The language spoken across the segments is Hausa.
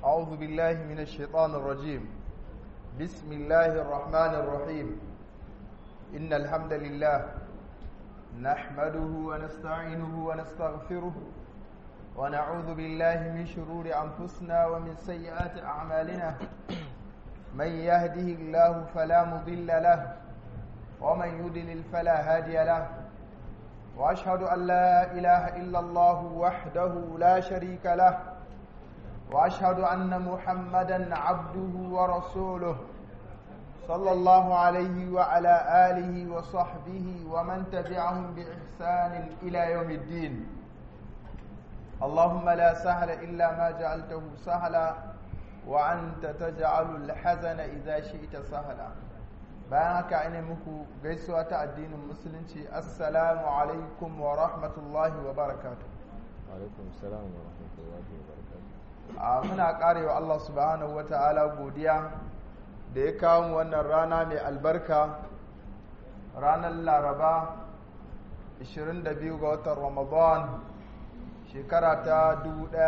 أعوذ بالله من الشيطان الرجيم بسم الله الرحمن الرحيم إن الحمد لله نحمده ونستعينه ونستغفره ونعوذ بالله من شرور أنفسنا ومن سيئات أعمالنا من يهده الله فلا مضل له ومن يضلل فلا هادي له وأشهد أن لا إله إلا الله وحده لا شريك له وأشهد أن محمدا عبده ورسوله صلى الله عليه وعلى آله وصحبه ومن تبعهم بإحسان إلى يوم الدين اللهم لا سهل إلا ما جعلته سهلا وأنت تجعل الحزن إذا شئت سهلا bayan haka ina muku gaisuwa ta addinin musulunci assalamu alaikum wa rahmatullahi wa barakatu alaikum salam wa rahmatullahi wa barakatu a muna karewa Allah subhanahu wa ta'ala godiya da ya kawo mu wannan rana mai albarka ranar laraba 22 ga watan ramadan shekara ta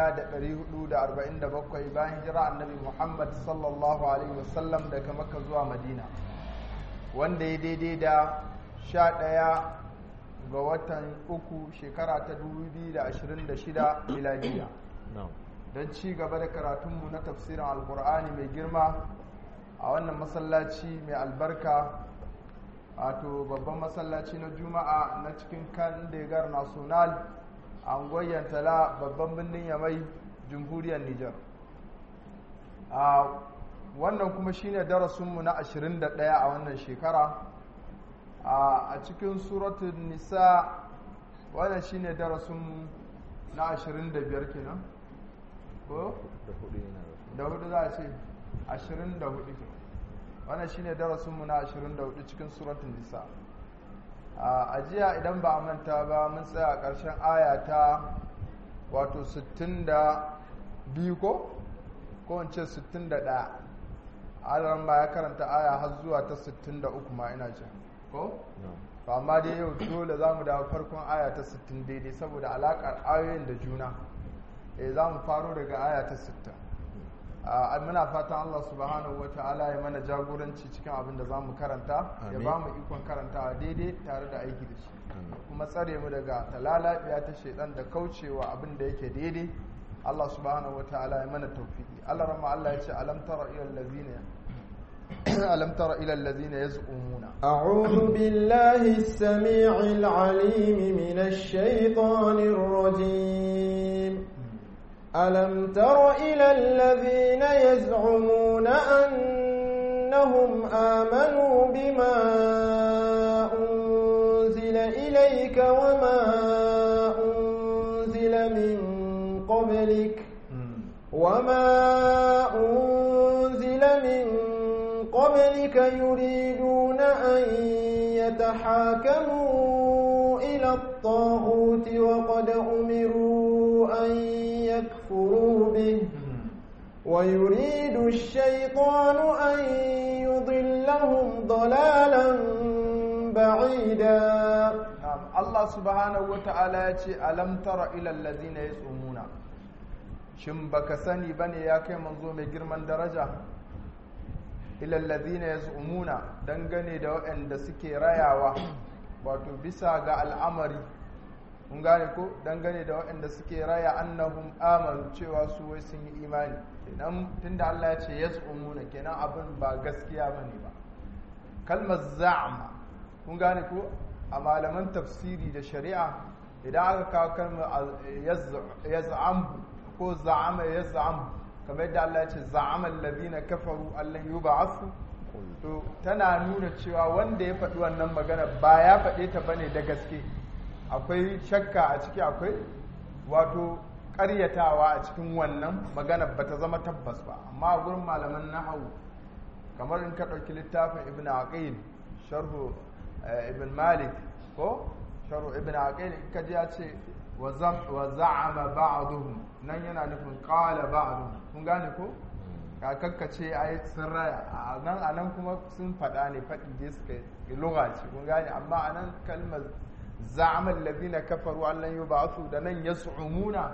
1447 bayan hijira annabi muhammad sallallahu alaihi wasallam daga makka zuwa madina wanda ya daidai da sha ɗaya ga watan uku shekara ta 2026 miladiya don ci gaba da karatunmu na tafsirin alkur'ani mai girma a wannan masallaci mai albarka wato babban masallaci na juma'a na cikin kandegar national a ngoyen tala babban birnin yamai jamhuriyar nijar wannan kuma shine darasinmu na 21 a wannan shekara a cikin suratun nisa wannan shine darasinmu na 25 kenan ko? da hudu za a ce 24 wannan shine darasinmu na 24 cikin suratun nisa a jiya idan ba a manta ba mun tsaya a ƙarshen aya ta wato 62 ko? ko in ce 61 alaran ma ya karanta aya har zuwa ta 63 ma ina ce ko? to amma dai yau dole za mu dawo farkon aya ta 60 daidai saboda alaƙar ayoyin da juna eh za mu faro daga aya ta 60 muna fatan Allah subhanahu wa ta'ala ya mana jagoranci cikin abin da za mu karanta ya ba mu ikon karantawa daidai tare da aiki da shi kuma tsare mu daga talalabiya ta shaidan da kaucewa abin da yake daidai Allah subhanahu wa ta'ala ya mana tawfiki Allah rama Allah ya ce alam tara ila allazina alam tara ila allazina yaz'umuna a'udhu billahi as-sami'il 'alim minash shaitanir rajim alam tara ila allazina yaz'umuna annahum amanu bima unzila ilayka wama unzila min قبلك وما أنزل من قبلك يريدون أن يتحاكموا إلى الطاغوت وقد أمروا أن يكفروا به ويريد الشيطان أن يضلهم ضلالا بعيدا Allah subhanahu wata'ala ya ce alam tara ilal ladina yasumuna shin baka sani bane ya kai manzo mai girman daraja ilal ladina yasumuna dangane da waɗanda suke rayawa wato bisa ga al'amari mun gane ko dangane da waɗanda suke raya annahum amanu cewa su wai sun yi imani kenan tunda Allah ya ce yasumuna kenan abin ba gaskiya bane ba kalmar za'ama kun gane ko a malaman tafsiri da shari'a idan aka kawo kalmar yaz'am ko za'ama yaz'am kamar yadda Allah ya ce za'ama alladhina kafaru allan yub'athu to tana nuna cewa wanda ya faɗi wannan magana ba ya faɗe ta bane da gaske akwai shakka a ciki akwai wato ƙaryatawa a cikin wannan magana ba ta zama tabbas ba amma a gurin malaman nahawu kamar in ka ɗauki littafin ibn aqil sharhu ibn malik ko sharu ibn aqil kaji ya ce wa za'ama ba'dhum nan yana nufin qala ba'dhum kun gane ko ka kakkace ai sun raya a nan anan kuma sun faɗa ne faɗi dai suka yi lugha ce kun gane amma anan kalmar za'ama alladhina kafaru an lan yub'athu da nan yas'umuna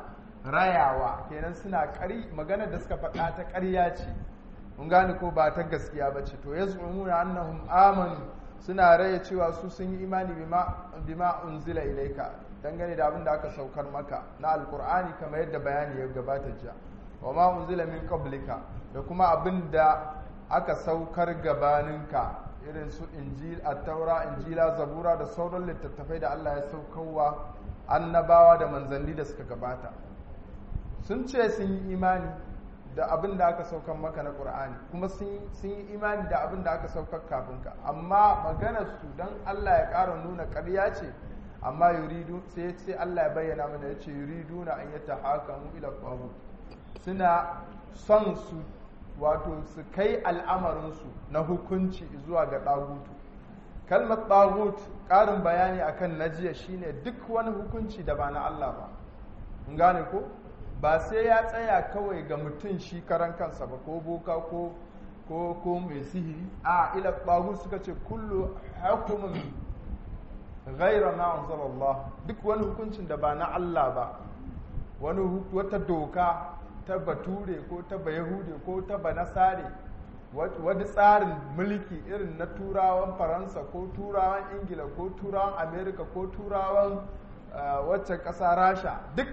rayawa kenan suna ƙari maganar da suka faɗa ta ƙarya ce mun gane ko ba ta gaskiya ba ce to yaz'umuna annahum amanu suna raya cewa su sun yi imani bima bima unzila ilaika dangane da abin da aka saukar maka na alkur'ani kamar yadda bayani ya gabata jiya wa ma unzila min qablika da kuma abin da aka saukar gabaninka irin su injil at-taura injila zabura da sauran littattafai da Allah ya saukarwa annabawa da manzanni da suka gabata sun ce sun yi imani da abin da aka saukar maka na ƙur'ani kuma sun yi imani da abin da aka saukar kafin ka amma maganar su don Allah ya ƙara nuna ƙarya ce amma yuridu sai sai Allah ya bayyana mana ya ce yuridu na an yata hakamu ila qabu suna son su wato su kai al'amarinsu na hukunci zuwa ga ɗagutu kalmar ɗagut ƙarin bayani akan najiya shine duk wani hukunci da ba na Allah ba mun gane ko ba sai ya tsaya kawai ga mutum shi karan kansa ba ko boka ko ko ko mai sihiri a ila ɗagut suka ce kullu hukumin ghaira ma anzalallah duk wani hukuncin da ba na Allah ba wani wata doka ta bature ko ta bayahude ko ta banasare wani tsarin mulki irin na turawan faransa ko turawan ingila ko turawan amerika ko turawan waccan ƙasa rasha duk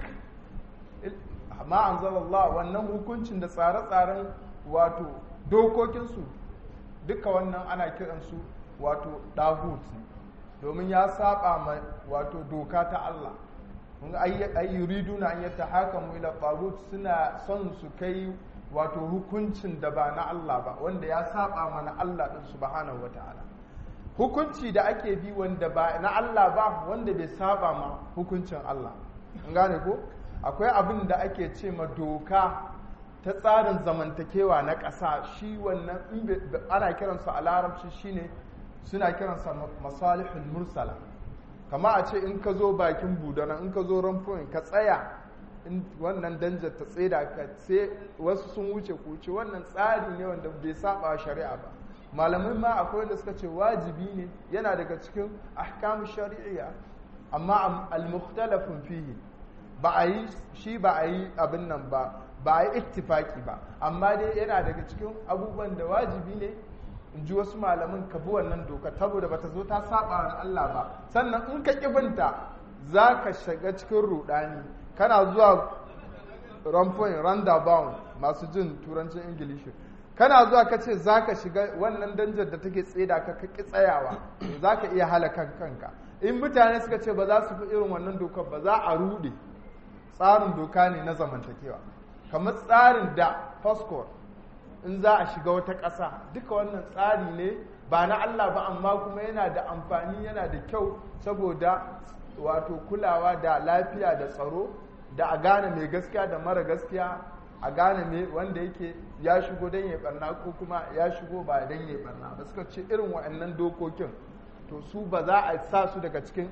ma anzalallah wannan hukuncin da tsare-tsaren wato dokokinsu duka wannan ana kiransu wato dagut domin ya saba ma wato doka ta Allah kun ai yuriduna an yatahakamu ila tagut suna son su kai wato hukuncin da ba na Allah ba wanda ya saba mana Allah din subhanahu wataala hukunci da ake bi wanda ba na Allah ba wanda bai saba ma hukuncin Allah an gane ko akwai abin da ake ce ma doka ta tsarin zamantakewa na ƙasa shi wannan ana kiransa a larabci shine suna kiransa masalihul mursala kama a ce in ka zo bakin budana in ka zo ramfoin ka tsaya in wannan danjar ta tseda ka sai wasu sun wuce ku wuce wannan tsari ne wanda bai saba shari'a ba malamai ma akwai wanda suka ce wajibi ne yana daga cikin ahkamu shari'iyya amma al-mukhtalafun fihi ba a yi shi ba a yi abin nan ba ba a yi ittifaki ba amma dai yana daga cikin abubuwan da wajibi ne in ji wasu malamin ka bi wannan doka saboda bata zo ta saba wa Allah ba sannan in ka kibinta za ka shiga cikin rudani kana zuwa rampoin roundabout masu jin turancin ingilishi kana zuwa ka ce za ka shiga wannan danjar da take tseda ka ki tsayawa za ka iya halaka kanka in mutane suka ce ba za su fi irin wannan dokar ba za a rude tsarin doka ne na zamantakewa kamar tsarin da passport in za a shiga wata ƙasa duka wannan tsari ne ba na Allah ba amma kuma yana da amfani yana da kyau saboda wato kulawa da lafiya da tsaro da a gane mai gaskiya da mara gaskiya a gane mai wanda yake ya shigo don ya barna ko kuma ya shigo ba don ya barna ba suka ce irin waɗannan dokokin to su ba za a sa su daga cikin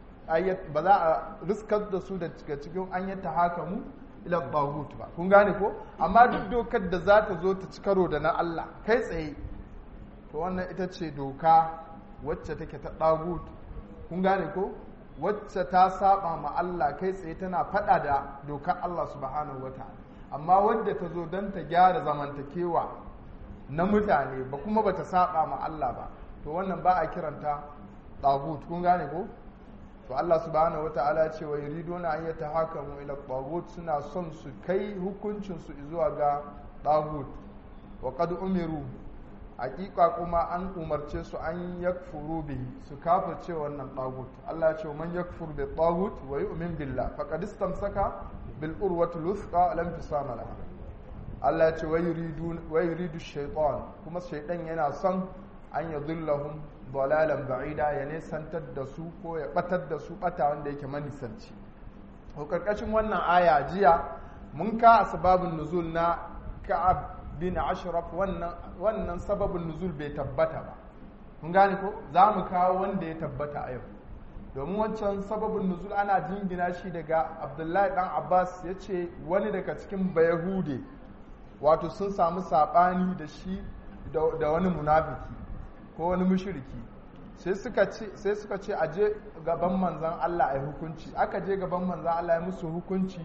ba za a riskar da su daga cikin an yi ta haka mu ila bahut ba kun gane ko amma duk dokar da za ta zo ta ci karo da na Allah kai tsaye to wannan ita ce doka wacce take ta dagut kun gane ko wacce ta saba ma Allah kai tsaye tana fada da dokar Allah subhanahu wataala amma wadda ta zo don ta gyara zamantakewa na mutane ba kuma bata saba ma Allah ba to wannan ba a kiranta dagut kun gane ko to Allah subhanahu wata'ala ya ce wa yuriduna an yatahakamu ila tagut suna son su kai hukuncin su zuwa ga tagut wa qad umiru hakika kuma an umarce su an yakfuru bihi su kafirce wannan tagut Allah ya ce man yakfur bi tagut wa yu'min billah faqad istamsaka bil urwati luthqa lam tusama laha Allah ya ce wa yuridu wa yuridu shaytan kuma shaytan yana son an yadhillahum dalalan ba'ida ya nesantar da su ko ya batar da su bata wanda yake manisanci ko karkashin wannan aya jiya mun ka asbabun nuzul na ka'ab bin ashraf wannan wannan sababin nuzul bai tabbata ba mun gane ko za mu kawo wanda ya tabbata a yau domin wancan sababin nuzul ana jingina shi daga abdullahi dan abbas ya ce wani daga cikin bayahude wato sun samu saɓani da shi da wani munafiki ko wani mushriki sai suka ce sai suka ce aje gaban manzon Allah ai hukunci aka je gaban manzon Allah ya musu hukunci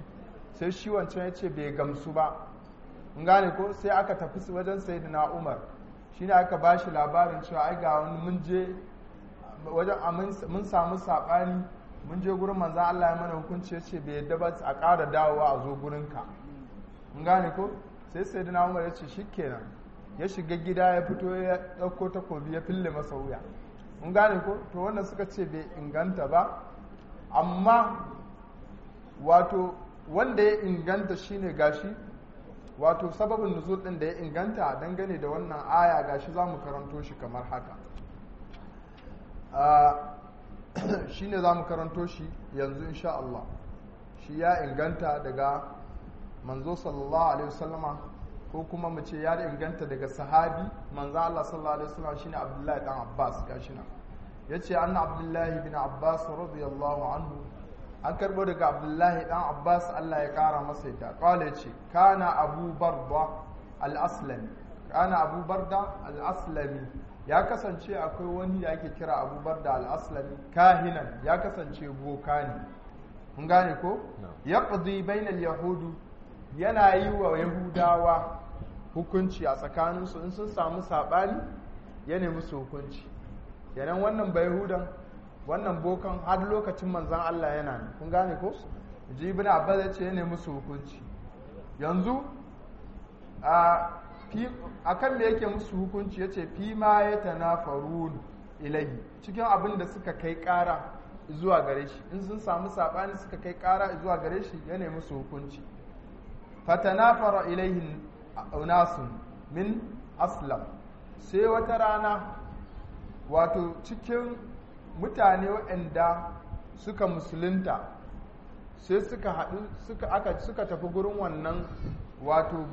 sai shi wancan ya ce bai gamsu ba in gane ko sai aka tafi wajen sayyidina umar shine aka ba shi labarin cewa ai ga wani mun je wajen mun samu saɓani mun je gurin manzan Allah ya mana hukunci ya ce bai yadda ba a ƙara dawowa a zo gurinka in gane ko sai sayyidina umar ya ce shikenan ya shiga gida ya fito ya ɗauko takobi ya fille masa wuya in gane ko to wannan suka ce bai inganta ba amma wato wanda ya inganta shine gashi wato sababin nuzul din da ya inganta dangane da wannan aya gashi za mu karanto shi kamar haka shine za mu karanto shi yanzu insha Allah shi ya inganta daga manzo sallallahu alaihi wasallama ko kuma mu ce ya inganta daga sahabi manzo Allah sallallahu alaihi wasallam shine Abdullahi dan Abbas gashi nan yace anna Abdullahi bin Abbas radiyallahu anhu an karbo daga Abdullahi dan Abbas Allah ya kara masa yadda kawai yace kana Abu Barda al-Aslami kana Abu Barda al-Aslami ya kasance akwai wani da ake kira Abu Barda al-Aslami kahinan ya kasance boka ne mun gane ko yaqdi bainal yahudu yana yi wa yahudawa hukunci a tsakaninsu in sun samu saɓani ya nemi su hukunci yanan wannan bai hudan wannan bokan har lokacin manzan Allah yana ne kun gane ko ji ibn abbas ya ce ya nemi su hukunci yanzu a kan me yake musu hukunci ya ce fi ma ya tanafarun ilahi cikin abin da suka kai ƙara zuwa gare shi in sun samu saɓani suka kai ƙara zuwa gare shi ya nemi su hukunci fatanafara ilaihin unasun min aslam sai wata rana wato cikin mutane waɗanda suka musulunta sai suka haɗu suka aka suka tafi gurin wannan wato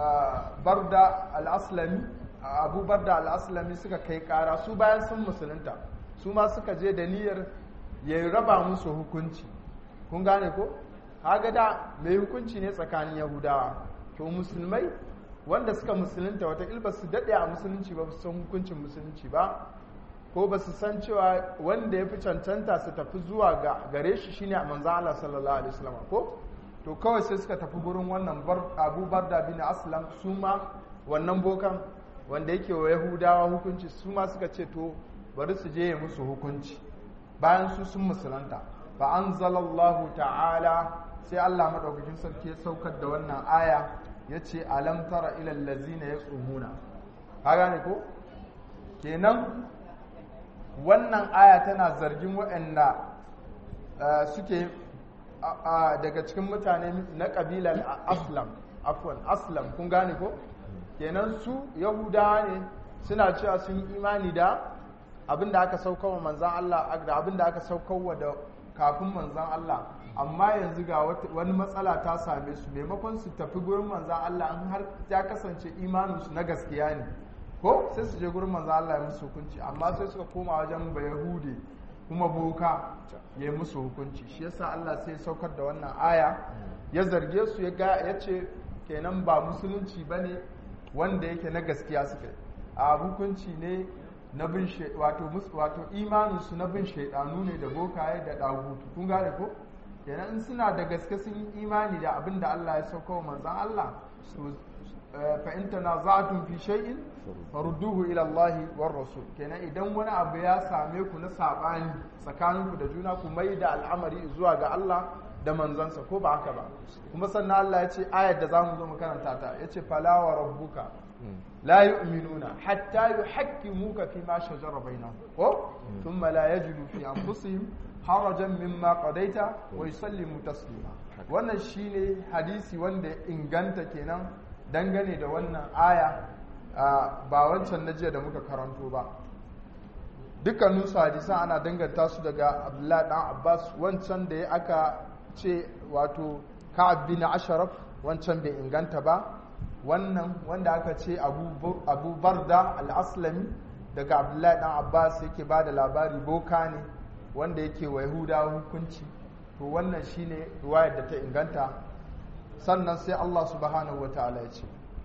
barda al-aslami abu barda al-aslami suka kai ƙara su bayan sun musulunta su ma suka je da niyyar ya raba musu hukunci kun gane ko haga da mai hukunci ne tsakanin yahudawa to musulmai wanda suka musulunta wata ba su daɗe a musulunci ba su san hukuncin musulunci ba ko ba su san cewa wanda ya fi cancanta su tafi zuwa ga gare shi shine a manzan Allah sallallahu alaihi wasallam ko to kawai sai suka tafi gurin wannan Abu Barda bin Aslam su ma wannan bokan wanda yake wa Yahudawa hukunci su ma suka ce to bari su je musu hukunci bayan su sun musulunta fa anzalallahu ta'ala sai Allah madaukakin sarki ya saukar da wannan aya ya ce alam tara ilal lazina ya tsumuna ka gane ko kenan wannan aya tana zargin waɗanda suke daga cikin mutane na ƙabilar aslam afwan aslam kun gane ko kenan su yahudawa ne suna cewa sun yi imani da abin da aka saukawa manzan Allah da abin da aka saukawa da kafin manzan Allah amma yanzu ga wani matsala ta same su maimakon su tafi gurin manzan Allah in har ya kasance imaninsu na gaskiya ne ko sai su je gurin manzan Allah ya musu hukunci amma sai suka koma wajen bayahude kuma boka ya musu hukunci shi yasa Allah sai ya saukar da wannan aya ya zarge su ya ga ya ce kenan ba musulunci bane wanda yake na gaskiya suka a hukunci ne na bin wato wato imaninsu na bin shaidanu ne da bokaye da dagutu kun gane ko kenan in suna da gaske sun yi imani da abin da Allah ya sauka wa manzan Allah su fa in tanaza'tum fi shay'in farudduhu ila Allah war rasul kenan idan wani abu ya same ku na sabani tsakaninku da juna ku mai da al'amari zuwa ga Allah da manzansa ko ba haka ba kuma sannan Allah ya ce ayar da zamu zo mu karanta ta yace fala wa rabbuka la yu'minuna hatta yuhakkimuka fi ma shajara bainahum ko thumma la yajidu fi anfusihim harajan mimma qadaita wa yusallimu taslima wannan shine hadisi wanda inganta kenan dangane da wannan aya ba wancan na jiya da muka karanto ba dukkanin su hadisan ana danganta su daga abdullahi dan abbas wancan da ya aka ce wato ka'ab bin asharaf wancan bai inganta ba wannan wanda aka ce abu barda al-aslami daga abdullahi dan abbas yake ba da labari boka ne wanda yake wa yahudawa hukunci to wannan shine ruwayar da ta inganta sannan sai Allah subhanahu wa ta'ala ya ce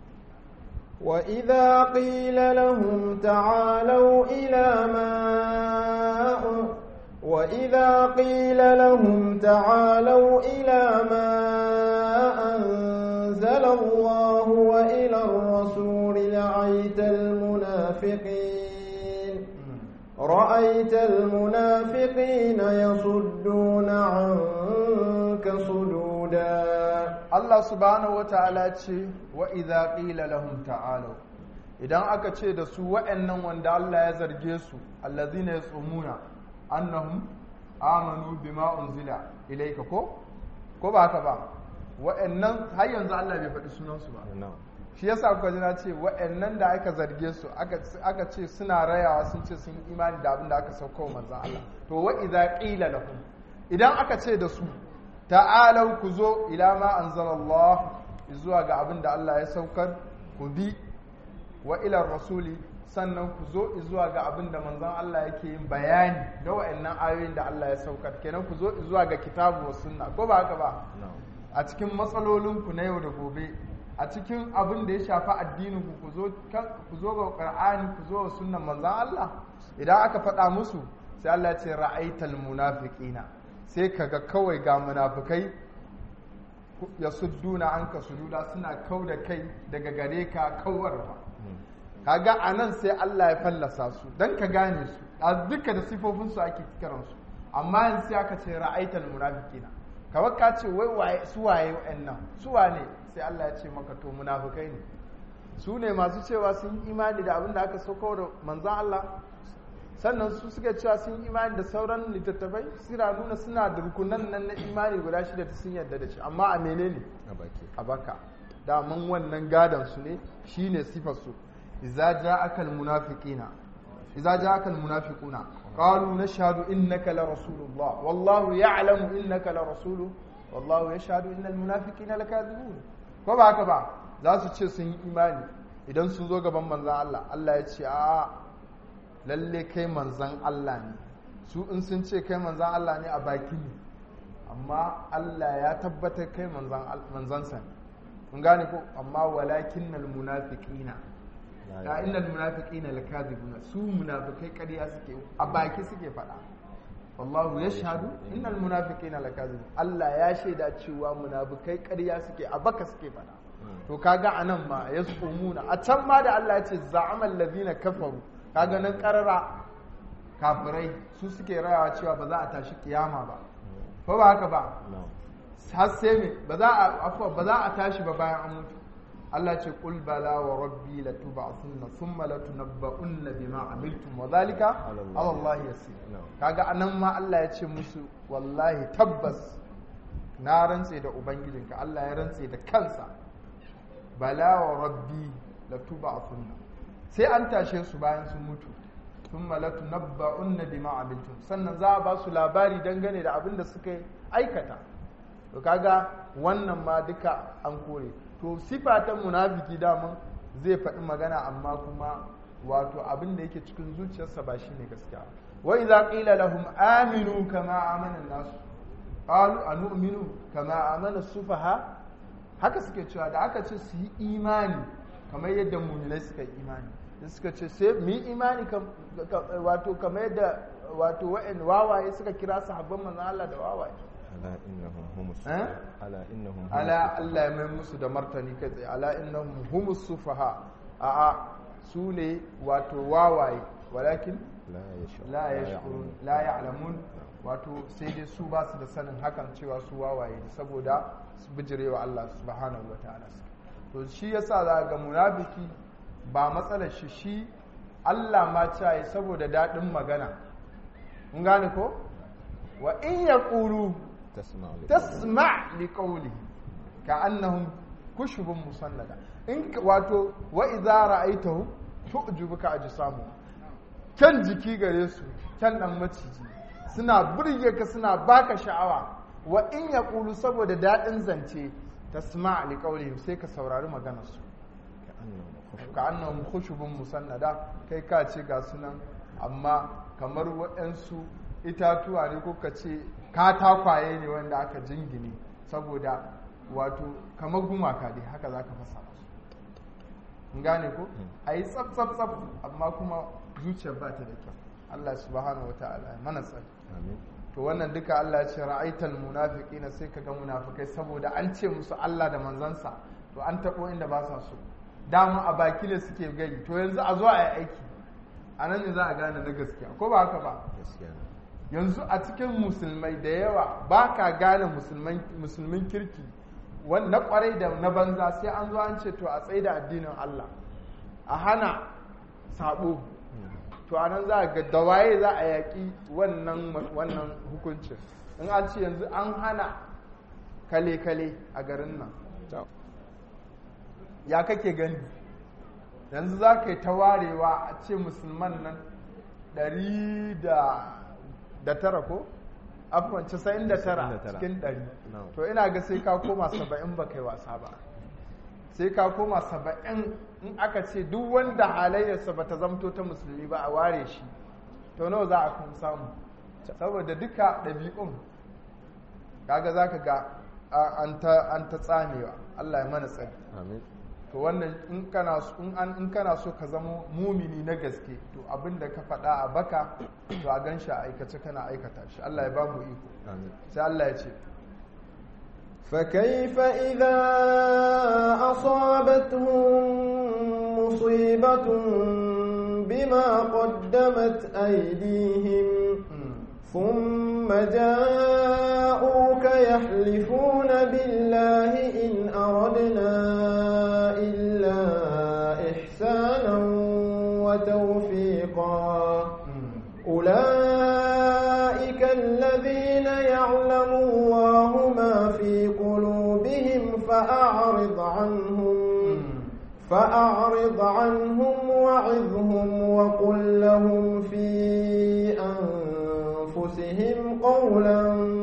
وإذا قيل لهم تعالوا إلى ما وإذا قيل لهم تعالوا إلى ما الله وإلى الرسول لرأيت المنافقين رأيت المنافقين يصدون عنك صدودا Allah subhanahu wata'ala ce wa idza qila lahum ta'alu idan aka ce da su wa'annan wanda Allah ya zarge su allazina yasumuna annahum amanu bima unzila ilayka ko ko ba haka ba wa'annan har yanzu Allah bai faɗi sunan su ba na'am shi yasa kuka ji na ce wa'annan da aka zarge su aka aka ce suna rayawa sun ce sun yi imani da abin da aka sauka wa manzon Allah to wa idza qila lahum idan aka ce da su ta'alau ku zo ila ma anzalallah zuwa ga abin da Allah ya saukar ku bi wa ila rasuli sannan ku zo zuwa ga abin da manzon Allah yake yin bayani na wa'annan ayoyin da Allah ya saukar kenan ku zo zuwa ga kitabu wa sunna ko ba haka ba na'am a cikin matsalolinku na yau da gobe a cikin abin da ya shafi addininku ku zo kan- ku zo ga qur'ani ku zo ga sunnan manzon Allah idan aka faɗa musu sai Allah ya ce ra'aital munafiqina sai kaga kawai ga munafikai ya sudduna anka sududa suna kau da kai daga gare ka kawarwa kaga anan sai Allah ya fallasa su dan ka gane su a duka da sifofin su ake kiran su amma yanzu sai aka ce ra'aital munafiqina kawai ka ce wai waye su waye wa'annan su wane sai Allah ya ce maka to munafikai ne su ne masu cewa sun yi imani da abin da aka sauko da manzon Allah sannan su suka cewa sun yi imani da sauran littattafai suna nuna suna da rukunan nan na imani guda shida ta sun yarda da shi amma a menene a baki a baka daman wannan gadon su ne shine sifar su idza ja'aka almunafiqina idza ja'aka almunafiquna qalu nashhadu innaka la rasulullah wallahu ya'lamu innaka la rasulu wallahu yashhadu innal munafiqina lakadibun ko ba haka ba za su ce sun yi imani idan sun zo gaban manzon Allah Allah ya ce a lalle kai manzon Allah ne su in sun ce kai manzon Allah ne a baki ne amma Allah ya tabbatar kai manzansa ne kun gane ko amma walakin nal munafiqina ya innal munafiqina lakazibuna su munafikai ƙarya suke a baki suke faɗa wallahu yashhadu innal munafiqina lakazibun Allah ya shaida cewa munafikai ƙarya suke a baka suke faɗa to kaga anan ma yasumuna a can ma da Allah ya ce za'amal ladina kafaru kaga nan qarara kafirai su suke rayawa cewa ba za a tashi kiyama ba ko ba haka ba na'am har sai me ba za a afwa ba za a tashi ba bayan an mutu Allah ce qul bala wa rabbi latub'athunna thumma latunabba'unna bima amiltum wa dhalika Ala Allah. ala Allah yasir Na'am. kaga anan ma Allah ya ce musu wallahi tabbas na rantse da ubangijinka Allah ya rantse da kansa bala wa rabbi latub'athunna sai an tashe su bayan sun mutu thumma latunabba'unna bima amiltum sannan za a ba su labari dangane da abin da suka aikata to kaga wannan ma duka an kore to sifa ta munafiki daman zai faɗi magana amma kuma wato abin da yake cikin zuciyarsa ba shine gaskiya wa idza qila lahum aminu kama amana an-nas qalu anu'minu kama amana as-sufaha haka suke cewa da aka ce su yi imani kamar yadda muminai suka yi imani da suka ce sai mu yi imani kam- ka- wato kamar yadda wato wa'in wawaye suka kira sahabban manzon Allah da wawaye ala innahum humus Eh? ala innahum humus ala Allah ya mai musu da martani kai tsaye ala innahum humus sufaha a'a su ne wato wawaye walakin la yashur la yashkurun la ya'lamun wato sai dai su ba su da sanin hakan cewa su wawaye ne saboda su bijirewa Allah subhanahu wataala to shi yasa za ga munafiki ba matsalar shi shi Allah ma caye saboda daɗin magana mun gane ko wa in yaqulu tasma'u li tasma li qawlihi ka'annahum kushubun musannada in ka- wato wa idza ra'aytahu tu'jibuka ajsamu kyan jiki gare su kyan dan maciji suna burge ka suna baka sha'awa wa in yaqulu saboda dadin zance tasma li qawlihim sai ka saurari maganar su ka'annahum khushub ka'annahum khushubun musannada kai ka ce ga sunan amma kamar waɗansu itatuwa ne ko ka ce katakwaye ne wanda aka jingine saboda wato kamar gumaka dai haka za ka fasa musu in gane ko a yi tsaf tsaf tsaf amma kuma zuciyar ba ta da kyau Allah subhanahu wa ta'ala ya mana tsari amin to wannan duka Allah ya ce ra'aital munafiqina sai ka ga munafikai saboda an ce musu Allah da manzansa to an taɓo inda ba sa so dama a baki ne suke gani to yanzu a zo a yi aiki a nan ne za a gane na gaskiya ko ba haka ba gaskiya ne yanzu a cikin musulmai da yawa ba ka gane musulmin kirki na kwarai da na banza sai an zo an ce to a tsaye da addinin Allah a hana sabo to a nan za a ga da waye za a yaƙi wannan wannan hukuncin in an ce yanzu an hana kale-kale a garin nan to ya kake gani yanzu za ka yi ta warewa a ce musulman nan ɗari da da tara ko afuwan casa'in da tara 99. cikin ɗari No. to ina ga sai ka koma saba'in ba kai wasa ba sai ka koma saba'in in aka ce duk wanda halayyarsa ba ta zamto ta musulmi ba a ware shi to nawa za a kun samu saboda duka ɗabi'un kaga za ka ga a- an ta an ta tsamewa Allah ya mana tsari amin to wannan in kana so in an in kana so ka zama mumini na gaske to abin da ka faɗa a baka to a gan shi a aikace kana aikata shi Allah ya ba mu iko amin sai Allah ya ce فكيف إذا أصابتهم مصيبة بما قدمت أيديهم ثم جاءوك يحلفون بالله إن أردنا إلا إحسانا وتوفيقا أولئك الذين يعلم الله ما في قلوبهم فأعرض عنهم فأعرض عنهم وعظهم وقل لهم في أنفسهم قولا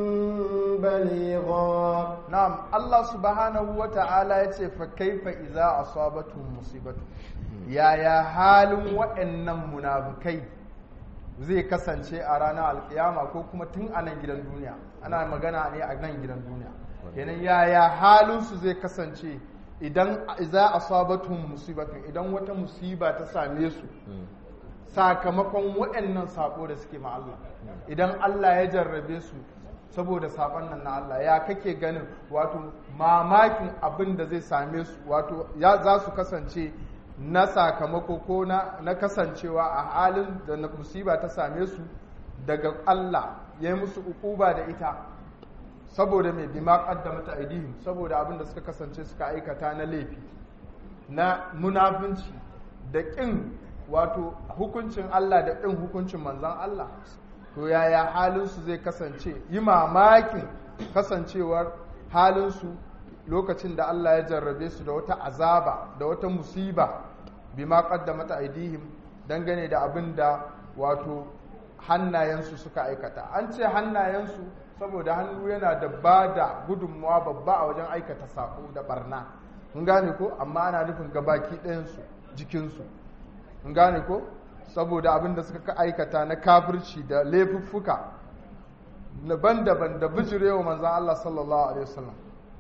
بليغا na'am Allah subhanahu wa ta'ala ya ce fa kaifa idza asabatuhum musibatu yaya halin waɗannan munafukai zai kasance a ranar alkiyama ko kuma tun a nan gidan duniya ana magana ne a nan gidan duniya kenan yaya halin su zai kasance idan idza asabatuhum musibatu idan wata musiba ta same su sakamakon waɗannan sako da suke ma Allah idan Allah ya jarrabe su saboda sabon nan na Allah ya kake ganin wato mamakin abin da zai same su wato ya za su kasance na sakamako ko na, na kasancewa a halin da na musiba ta same su daga Allah ya yi musu ukuba da ita saboda mai bima qaddamata aidihim saboda abin da suka kasance suka aikata na laifi na munafunci da ƙin wato hukuncin Allah da ƙin hukuncin manzan Allah to yaya halinsu zai kasance yi mamakin kasancewar halinsu lokacin da Allah ya jarrabe su da wata azaba da wata musiba bima qaddamata aidihim dangane da abin da wato hannayensu suka aikata an ce hannayensu saboda hannu yana da ba da gudunmawa babba a wajen aikata sako da barna mun gane ko amma ana nufin gabaki ɗayansu jikinsu mun gane ko saboda abin da suka aikata na kafirci da laifuffuka daban-daban da bijirewa manzan Allah sallallahu alaihi wasallam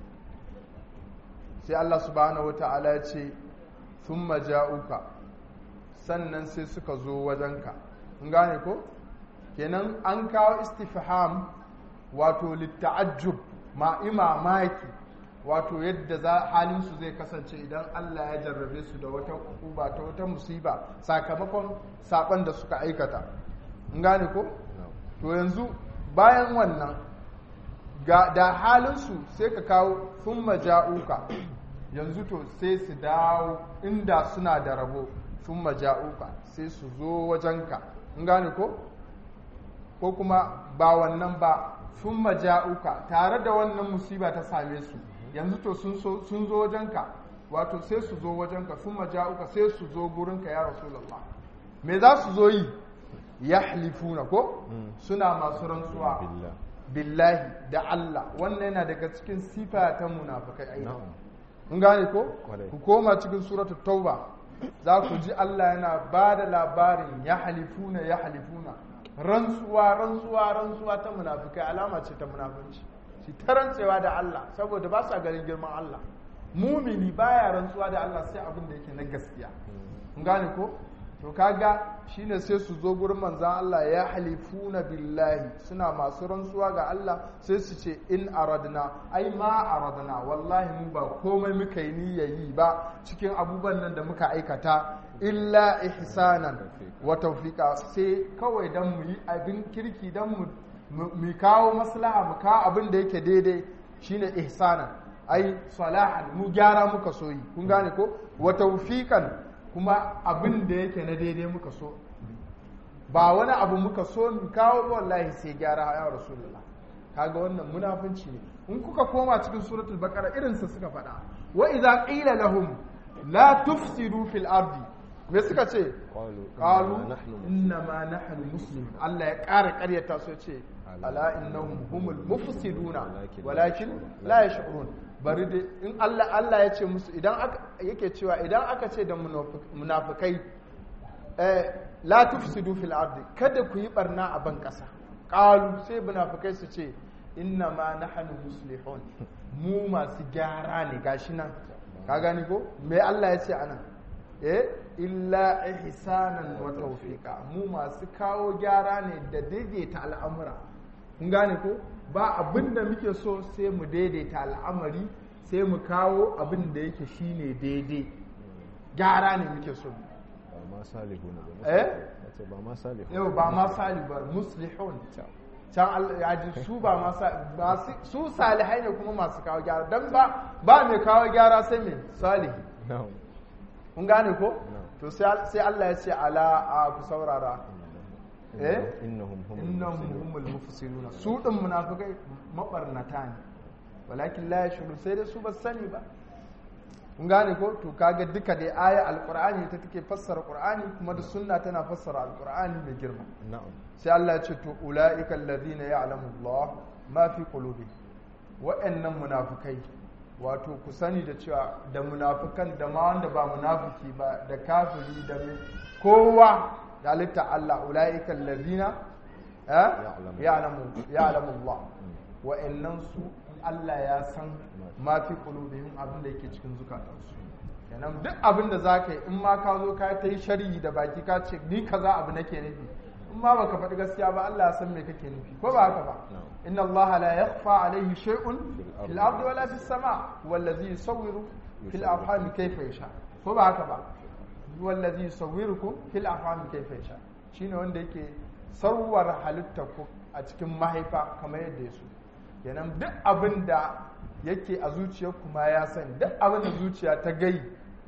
sai Allah subhanahu wata'ala ya ce sun maja'uka sannan sai suka zo wajenka mun gane ko kenan an kawo istifham wato litta'ajjub ma imamaki wato yadda za halinsu zai kasance idan Allah ya jarrabe su da wata uba ta wata musiba sakamakon saban da suka aikata in gane ko to yanzu bayan wannan ga da halinsu sai ka kawo sun maja'uka yanzu to sai su dawo inda suna da rabo sun maja'uka sai su zo wajenka in gane ko ko kuma ba wannan ba sun maja'uka tare da wannan musiba ta same su yanzu to sun zo wajenka wato sai su zo wajenka sun maja'uka sai su zo gurinka ya rasulallah me za su zo yi ya halifuna ko suna masu rantsuwa billahi da Allah wannan yana daga cikin sifa ta munafikai aina kun gane ko ku koma cikin suratu tauba za ku ji Allah yana ba da labarin ya halifuna ya halifuna rantsuwa rantsuwa rantsuwa ta munafikai alama ce ta munafunci shi ta rantsewa da Allah saboda ba sa ganin girman Allah mumini baya rantsuwa da Allah sai abin da yake na gaskiya kun gane ko to kaga shine sai su zo gurin manzan Allah ya halifuna billahi suna masu rantsuwa ga Allah sai su ce in aradna ai ma aradna wallahi mu ba komai muka yi niyyayi ba cikin abubuwan nan da muka aikata illa ihsanan wa tawfiqa sai kawai dan mu yi abin kirki dan mu mu kawo maslaha mu kawo abin da yake daidai shine ihsanan ai salahan mu gyara muka so yi kun gane ko wa tawfiqan kuma abin da yake na daidai muka so ba wani abu muka so mu kawo wallahi sai gyara ya rasulullah kaga wannan munafunci ne in kuka koma cikin suratul baqara irin sa suka faɗa wa idza qila lahum la tufsidu fil ardi me suka ce qalu inna ma nahnu muslimun Allah ya ƙara ƙaryata su ce ala innahum humul mufsiduna walakin la yash'urun bari dai in Allah Allah ya ce musu idan aka yake cewa idan aka ce da munafikai eh la tufsidu fil ardi kada ku yi barna a ban kasa qalu sai munafikai su ce inna ma nahnu muslihun mu masu gyara ne gashi nan ka gani ko me Allah ya ce anan eh illa ihsanan wa tawfiqa mu masu kawo gyara ne da daidaita al'amura kun gane ko ba abin da muke so sai mu daidaita al'amari sai mu kawo abin da yake shine daidai gyara ne muke so ba ma salihu ne ba eh ce ba ma salihu yau ba ma salihu ba muslihun can ya ji su ba masu su salihai ne kuma masu kawo gyara don ba ba mai kawo gyara sai mai salihi kun gane ko to sai Allah ya ce ala a ku saurara eh innahum innahum humul mufsiduna su din munafikai mabarnata ne walakin la yashuru sai dai su ba sani ba kun gane ko to kaga duka dai aya alqur'ani ta take fassara qur'ani kuma da sunna tana fassara alqur'ani mai girma na'am sai Allah ya ce to ulaika alladhina ya'lamu Allah ma fi qulubi wa'annan munafikai wato ku sani da cewa da munafikan da ma wanda ba munafiki ba da kafiri da kowa da halitta Allah ulaika alladhina ya'lamu ya'lamu Allah wa'annan su Allah ya san ma fi qulubihim abin da yake cikin zukatansu kenan duk abin da zaka yi in ma ka zo ka ta yi sharhi da baki ka ce ni kaza abu nake nufi in ma baka faɗi gaskiya ba Allah ya san me kake nufi ko ba haka ba inna Allah la yakhfa alayhi shay'un fil ardi wala fis sama wallazi yusawwiru fil arham kayfa yasha ko ba haka ba wallazi yusawwirukum fil arham kayfa yasha shine wanda yake sarwar halitta ku a cikin mahaifa kamar yadda ya so kenan duk abin da yake a zuciyar kuma ya sani duk abin da zuciya ta gai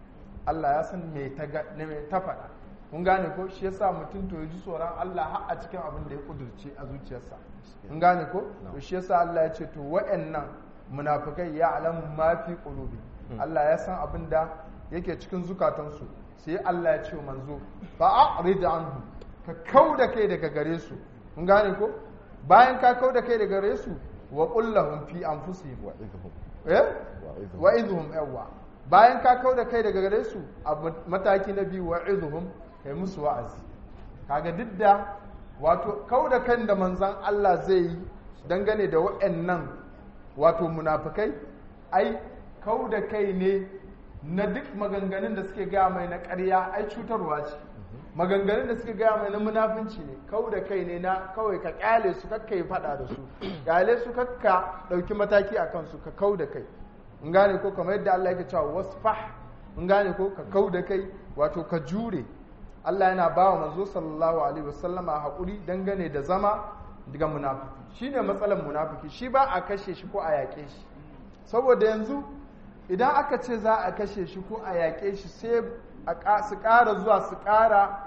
Allah ya san me ta me ta faɗa kun gane ko shi yasa mutum to ji tsoron Allah har a cikin abin da ya kudurce a zuciyarsa kun gane ko to shi yasa Allah ya ce to wa'annan munafikai ya alamu ma fi qulubi Allah ya san abin da yake cikin zukatansu sai Allah ya ce manzo fa a'rid anhu ka kauda kai daga gare su kun gane ko bayan ka kauda kai daga gare su wa kullahum fi anfusihim wa idhum eh wa wa idhum yawa bayan ka kauda kai daga gare su a mataki na biyu wa idhum kai musu wa'azi kaga duk da wato kauda kan da manzon Allah zai yi dangane da waɗannan wato munafikai ai kauda kai ne na duk maganganun da suke gaya mai na ƙarya ai cutarwa ce maganganun da suka gaya mai na munafunci ne kau da kai ne na kawai ka kyale su kakka yi fada da su kyale su kakka dauki mataki a kansu ka kau da kai in gane ko kamar yadda Allah yake cewa wasfah in gane ko ka kau da kai wato ka jure Allah yana ba wa manzo sallallahu alaihi wasallama hakuri dangane da zama daga munafiki shine matsalar munafiki shi ba a kashe shi ko a yaƙe shi saboda yanzu idan aka ce za a kashe shi ko a yaƙe shi sai su ƙara zuwa su ƙara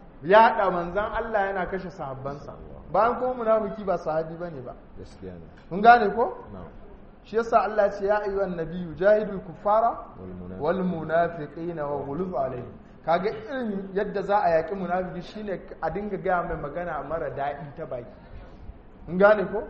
yaɗa manzan Allah yana kashe sahabbansa bayan kuma munafiki ba sahabi bane ba gaskiya ne kun gane ko na'am shi yasa Allah ce ya ayyuhan nabiyyu jahidul kuffara wal wal munafiqina wa ghuluz alaihim kaga irin yadda za a yaƙi munafiki shine a dinga gaya mai magana mara daɗi ta baki kun gane ko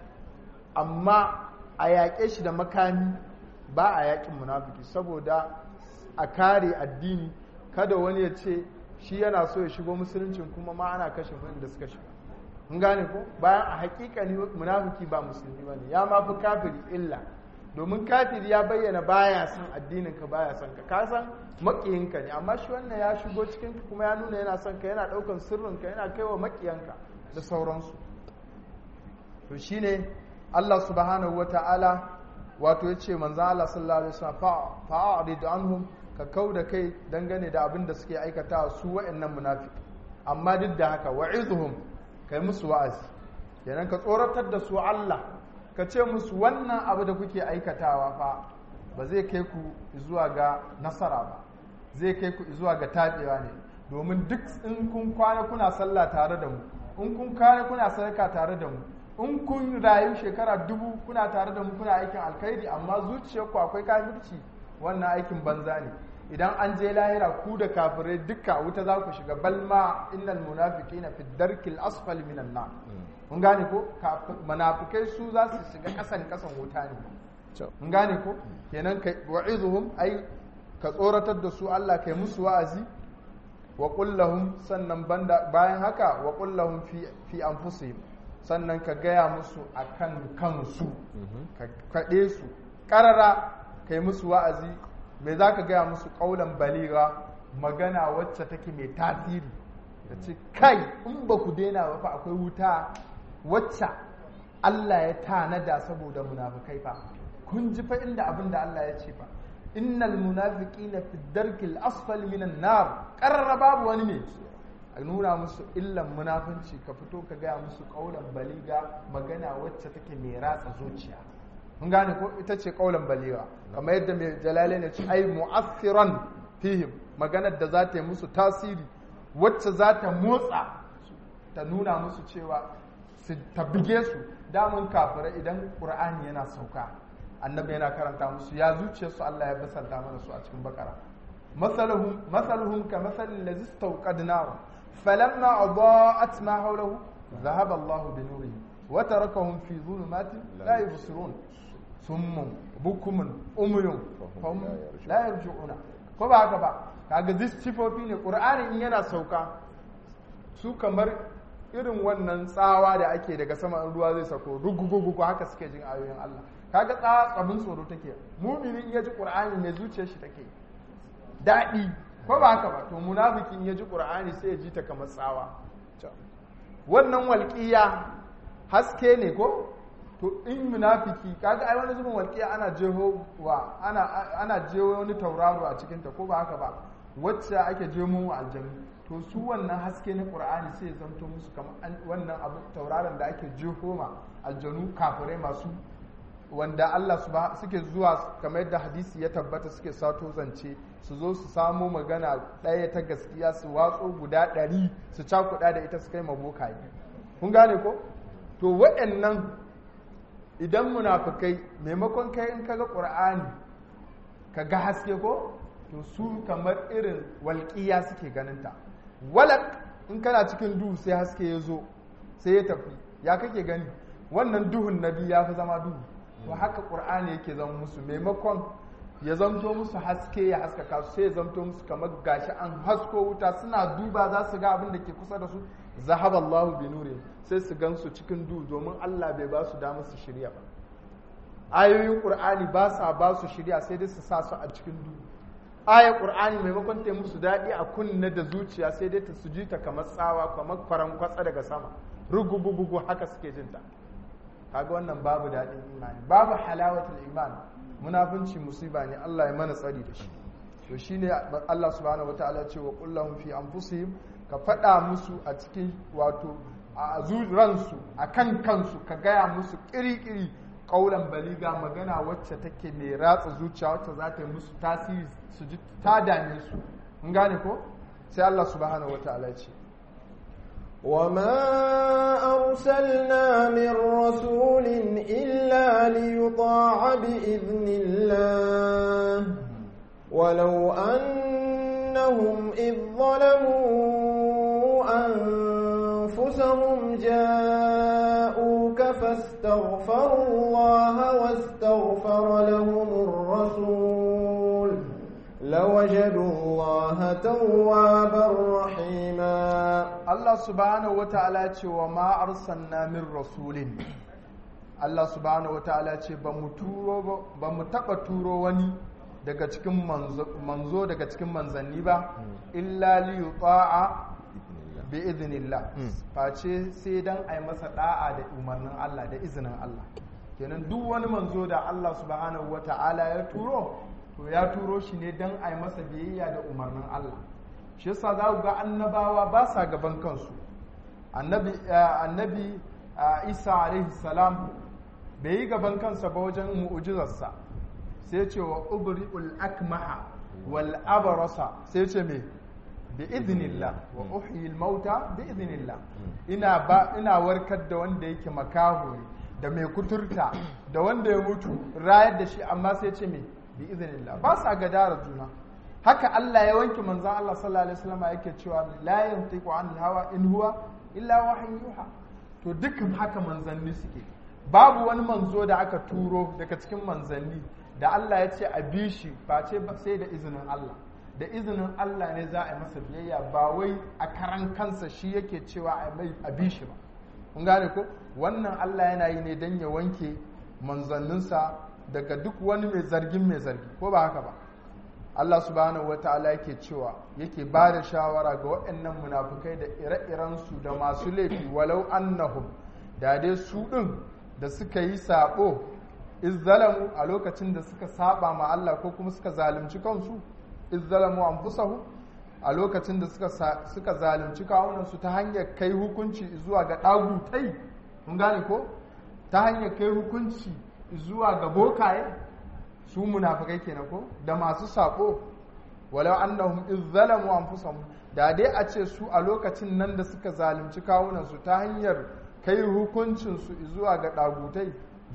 amma a yaƙe shi da makami ba a yaƙin munafiki saboda a kare addini kada wani ya ce shi yana so ya shigo musuluncin kuma ma ana kashe da suka shiga mun gane ko bayan a hakikani munafiki ba musulmi bane ya ma fi kafiri illa domin kafiri ya bayyana baya son addinin ka baya son ka ka san makiyinka ne amma shi wannan ya shigo cikin ka kuma ya nuna yana son ka yana daukan sirrin ka yana kaiwa makiyanka da sauransu to shine Allah subhanahu wata'ala wato ya ce manzan Allah sallallahu alaihi wasallam fa'arid anhum ka kau da kai dangane da abin da suke aikata su wa'annan munafiki amma duk da haka wa'izuhum kai musu wa'azi kenan ka tsoratar da su Allah ka ce musu wannan abu da kuke aikatawa fa ba zai kai ku zuwa ga nasara ba zai kai ku zuwa ga tabewa ne domin duk in kun kwana kuna sallah tare da mu in kun kwana kuna sadaka tare da mu in kun rayu shekara dubu kuna tare da mu kuna aikin alkhairi amma zuciyarku akwai kafirci wannan aikin banza ne idan an je lahira ku da kafirai duka wuta za ku shiga balma innal munafiqina fi darkil asfal minan nar kun gane ko munafikai su za su shiga kasan kasan wuta ne kun gane ko kenan kai wa'izuhum ai ka tsoratar da su Allah kai musu wa'azi wa qul sannan banda bayan haka wa qul lahum fi fi anfusihim sannan ka gaya musu a kan kansu ka kaɗe su ƙarara ka yi musu wa'azi mai za ka gaya musu ƙaunar baliga magana wacce take mai tasiri da ce kai in ba ku daina ba fa akwai wuta wacce Allah ya tanada saboda munafukai fa kun ji fa inda abin da Allah ya ce fa innal munafiqina fi darkil asfal minan nar qarra babu wani ne a nuna musu illan munafunci ka fito ka gaya musu kaulan baliga magana wacce take mai ratsa zuciya mun gane ko ita ce kaulan baliga kamar yadda mai jalale ne ce ai mu'assiran fihim maganar da za ta yi musu tasiri wacce za ta motsa ta nuna musu cewa su ta bige su damun kafirai idan qur'ani yana sauka annabi yana karanta musu ya zuciyarsu Allah ya basalta mana su a cikin bakara masaluhum masaluhum ka masalin lazi istawqad nar falamma adaa'at ma hawlahu dhahaba Allahu bi nurihim wa tarakahum fi dhulumatin la yubsirun summun bukumun umyun fahum la yarji'una ko ba haka ba kaga this sifofi ne qur'ani in yana sauka su kamar irin wannan tsawa da ake daga sama in ruwa zai sako rugugugugu haka suke jin ayoyin Allah kaga tsawa abin tsoro take mumini in ya ji qur'ani ne zuciyar shi take daɗi ko ba haka ba to munafiki in ya ji qur'ani sai ya ji ta kamar tsawa wannan walƙiya haske ne ko to in munafiki kaga ai wani zubin walƙiya ana jeho wa ana ana jeho wani tauraro a cikin ta ko ba haka ba wacce ake jemo wa aljanu to su wannan haske na qur'ani sai ya zanto musu kamar wannan abu tauraron da ake jeho ma aljanu kafirai masu wanda Allah suke zuwa kamar yadda hadisi ya tabbata suke sato zance su zo su samo magana ɗaya ta gaskiya su watso guda ɗari su cakuɗa da ita su kai mabokaye kun gane ko to waɗannan idan munafukai maimakon kai in kaga ƙur'ani ka ga haske ko to su kamar irin walƙiya suke ganinta walak in kana cikin duhu sai haske ya zo sai ya tafi ya kake gani wannan duhun nabi ya fi zama duhu to haka ƙur'ani yake zama musu maimakon ya zamto musu haske ya haskaka su sai ya zamto musu kamar gashi an hasko wuta suna duba za su ga abin da ke kusa da su zahaba Allahu bi nuri sai su gan su cikin duhu domin Allah bai ba su damar su shirya ba ayoyin ƙur'ani ba sa ba su shirya sai dai su sa su a cikin duhu aya ƙur'ani maimakon ta musu daɗi a kunne da zuciya sai dai ta su ji ta kamar tsawa kamar faran kwatsa daga sama rugubugugu haka suke jinta kaga wannan babu daɗin imani babu halawatul iman munafunci musiba ne Allah ya mana tsari da shi to shine Allah subhanahu wataala ce wa qul lahum fi anfusihim ka faɗa musu a cikin wato a ransu a kan kansu ka gaya musu kiri-kiri kaulan baliga magana wacce take mai ratsa zuciya wacce za ta yi musu tasiri su ji ta dame su in gane ko sai Allah subhanahu wataala ya ce وما أرسلنا من رسول إلا ليطاع بإذن الله ولو أنهم إذ ظلموا أنفسهم جاءوك فاستغفروا الله واستغفر لهم الرسول لوجدوا الله توابا رحيما Allah subhanahu wa ta'ala ce wa ma arsalna min rasulin Allah subhanahu wataala ce ba mu turo ba mu taba turo wani daga cikin manzo, manzo daga cikin manzanni ba illa li yuta'a bi idhnillah face sai dan ai masa da'a da umarnin Allah da izinin Allah kenan duk wani manzo da Allah subhanahu wataala ya turo to ya turo shi ne dan ai masa biyayya da umarnin Allah shi yasa za ku ga annabawa ba sa gaban kansu annabi annabi Isa alaihi salam bai yi gaban kansa ba wajen mu'ujizarsa sai ce wa ubri'ul akmaha wal abrasa sai ce me bi idnillah wa uhyi al mauta bi idnillah ina ba ina warkar da wanda yake makaho da mai kuturta da wanda ya mutu rayar da shi amma sai ce me bi idnillah ba sa gadara juna haka Allah ya wanke manzon Allah sallallahu alaihi wasallam yake cewa la yantiqu anil hawa in huwa illa wahyu yuha to dukkan haka manzanni suke babu wani manzo da aka turo daga cikin manzanni da Allah ya ce a bi shi ba ce sai da izinin Allah da izinin Allah ne za a yi masa biyayya ba wai a karan kansa shi yake cewa a bi shi ba kun gane ko wannan Allah yana yi ne don ya wanke manzanninsa daga duk wani mai zargin mai zargi ko ba haka ba Allah subhanahu wa ta'ala yake cewa yake ba da shawara ga waɗannan munafukai da ire-irensu da masu laifi walau annahum da dai su ɗin da suka yi saɓo izzalamu a lokacin da suka saba ma Allah ko kuma suka zalunci kansu izzalamu anfusahu a lokacin da suka suka zalunci kawunansu ta hanyar kai hukunci zuwa ga ɗagutai mun gane ko ta hanyar kai hukunci zuwa ga bokaye su munafikai kenan ko da masu sako walau annahum izzalamu anfusahum da dai a ce su a lokacin nan da suka zalunci kawunansu ta hanyar kai hukuncin su zuwa ga dagutai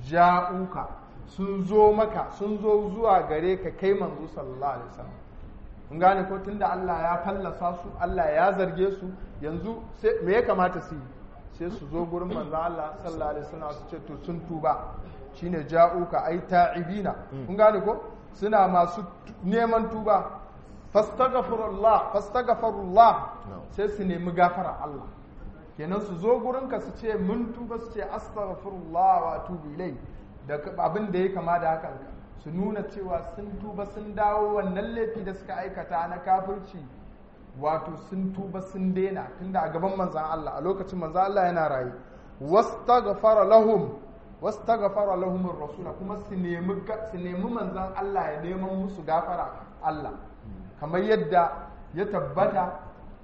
ja'uka sun zo maka sun zo zuwa gare ka kai manzo sallallahu alaihi wasallam kun gane ko tunda Allah ya fallasa su Allah ya zarge su yanzu me ya kamata su yi sai su zo gurin manzo Allah sallallahu alaihi wasallam su ce to sun tuba shine ja'uka ai ta'ibina kun gane ko suna masu neman tuba fastaghfirullah fastaghfirullah sai su nemi gafara Allah kenan su zo gurin ka su ce mun tuba su ce astaghfirullah wa atubu ilai da abin da ya kama da hakan su nuna cewa sun tuba sun dawo wannan laifi da suka aikata na kafirci wato sun tuba sun daina tunda a gaban manzan Allah a lokacin manzan Allah yana rayu wastaghfara lahum wastaghfara lahum ar-rasul kuma su nemi su nemi manzan Allah ya neman musu gafara Allah kamar yadda ya tabbata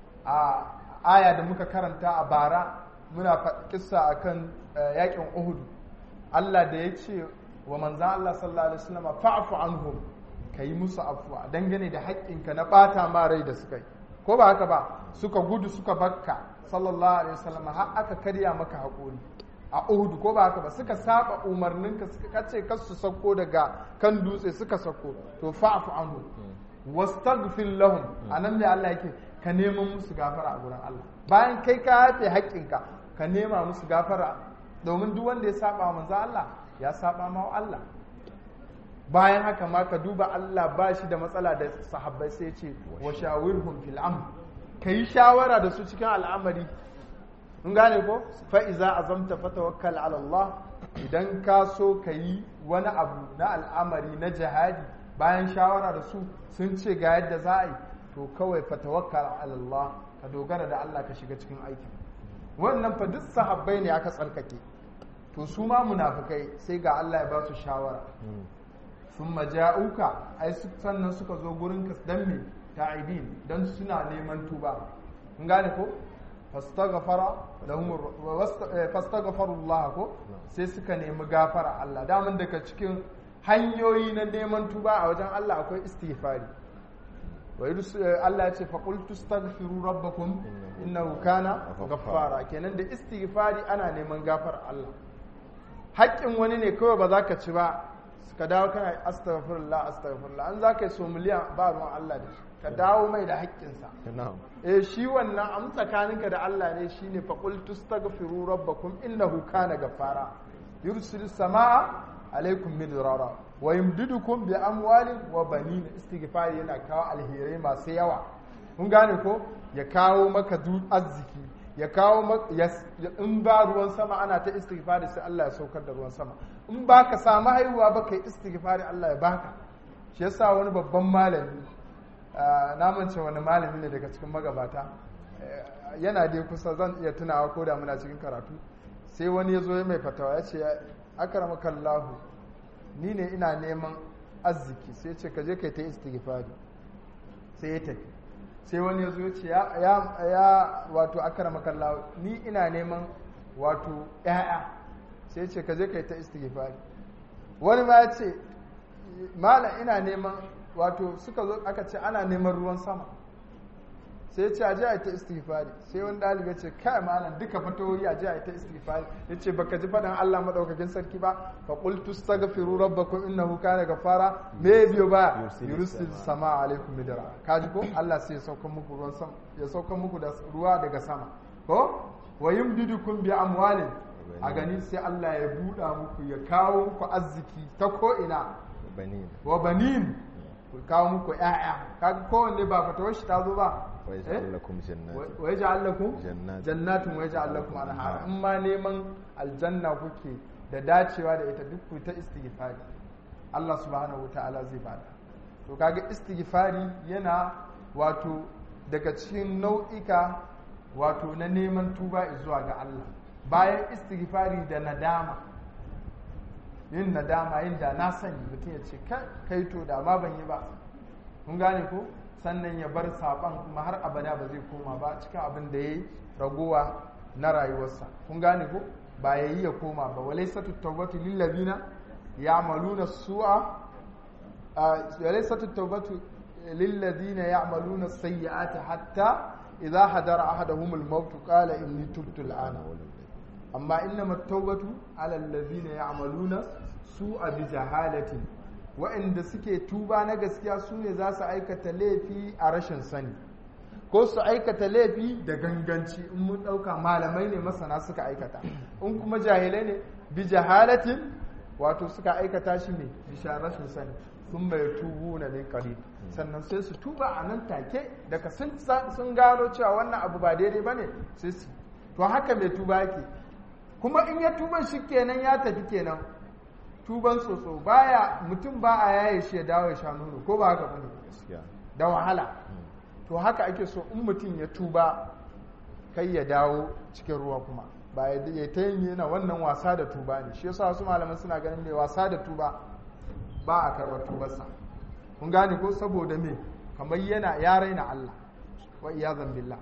a aya da muka karanta a bara muna kissa akan yakin Uhud Allah da ya ce wa manzan Allah sallallahu alaihi wasallam fa'fu anhum kai musu afwa dangane da haƙƙinka na ɓata ma rai da suka yi ko ba haka ba suka gudu suka bakka sallallahu alaihi wasallam har aka karya maka haƙuri a Uhud ko ba haka ba suka saba umarninka suka kace kar su sauko daga kan dutse suka sauko to fa'fu anhu wastaghfir lahum anan ne Allah yake ka neman musu gafara a gurin Allah bayan kai ka yafe haƙƙinka ka nema musu gafara domin duk wanda ya saba manzo Allah ya saba ma Allah bayan haka ma ka duba Allah ba shi da matsala da sahabbai sai ce wa shawirhum fil amr kai shawara da su cikin al'amari in gane ko fa iza azamta fatawakkal ala Allah idan ka so ka yi wani abu na al'amari na jihadi bayan shawara da su sun ce ga yadda za a yi to kawai fatawakkal ala Allah ka dogara da Allah ka shiga cikin aikin wannan fa duk sahabbai ne aka tsarkake to su ma munafikai sai ga Allah ya ba su shawara sun maja'uka ai sannan suka zo gurin ka dan me ta'ibin dan suna neman tuba kun gane ko fastaghfara lahum fastaghfarullah ko sai suka nemi gafara Allah daman daga cikin hanyoyi na neman tuba a wajen Allah akwai istighfari wa Allah ya ce fa qul tastaghfiru rabbakum innahu kana ghaffara kenan da istighfari ana neman gafar Allah haƙƙin wani ne kawai ba za ka ci ba ka dawo kana astaghfirullah astaghfirullah an za ka yi so miliyan ba ruwan Allah da shi ka dawo mai da haƙƙinsa eh shi wannan am tsakaninka da Allah ne shine fa qul tastaghfiru rabbakum innahu kana ghaffara yursilis samaa alaikum midrara wa yumdidukum bi amwalin wa banin istighfari yana kawo alherai masu yawa kun gane ko ya kawo maka arziki ya kawo in ba ruwan sama ana ta istighfari sai Allah ya saukar da ruwan sama in ba ka samu haihuwa ba kai istighfari Allah ya baka shi yasa wani babban malami na mance wani malami ne daga cikin magabata yana dai kusa zan iya tunawa ko da muna cikin karatu sai wani ya zo ya mai fatawa ya ce akramakallahu ni ne ina neman arziki sai ya ce ka je kai ta istighfari sai ya tafi sai wani ya zo ya ce ya wato akramakallahu ni ina neman wato ƴaƴa sai ya ce ka je kai ta istighfari wani ma ya ce malam ina neman wato suka zo aka ce ana neman ruwan sama sai ce aje a ta istighfari sai wani ɗalibi ya ce kai malam duka fatoyi aje a ta istighfari ya ce baka ji faɗin Allah maɗaukakin sarki ba fa qultu astaghfiru rabbakum innahu kana ghafara me biyo ba yursil sama alaikum midra kaji ko Allah sai ya sauka muku ruwan sama ya sauka muku da ruwa daga sama ko wa yumdidukum bi amwalin a gani sai Allah ya buɗa muku ya kawo muku arziki ta ko ina wa banin ku kawo muku ƴaƴa kaga kowanne ba fatawar shi ta zo ba wa yaj'al lakum jannatin wa yaj'al lakum Jannatin. jannatin wa yaj'al lakum anhar in ma neman aljanna kuke da dacewa da ita duk ku ta istighfari Allah subhanahu wataala zai bada to kaga istighfari yana wato daga cikin nau'ika wato na neman tuba zuwa ga Allah bayan istighfari da nadama yin nadama yin da na sani mutum ya ce kai to da ma ban yi ba kun gane ko sannan ya bar saban kuma har abada ba zai koma ba cikin abin da ya yi ragowa na rayuwarsa kun gane ko ba ya yi ya koma ba walai satu taubatu lillabina ya maluna su'a walai satu taubatu lillazina ya maluna sayyi'ati hatta idza hadara ahaduhum al-maut qala inni tubtu al-ana amma innama taubatu ala allazina ya'maluna su'a bi jahalatin wa'anda suke tuba na gaskiya su ne za su aikata laifi a rashin sani ko su aikata laifi da ganganci in mun ɗauka malamai ne masana suka aikata in kuma jahilai ne bi jahalatin wato suka aikata shi ne bisa rashin sani sun bai tubu na min qarib sannan sai su tuba a nan take daga sun gano cewa wannan abu ba daidai bane sai su to haka mai tuba yake kuma in ya tuba shi kenan ya tafi kenan tuban tsotso baya mutum ba a yaye shi ya dawo ya sha nono ko ba haka bane da wahala to haka ake so in mutum ya tuba kai ya dawo cikin ruwa kuma ba ya ta yin yana wannan wasa da tuba ne shi yasa wasu malaman suna ganin mai wasa da tuba ba a karɓar tubarsa kun gane ko saboda me kamar yana ya raina Allah wa iyazan billah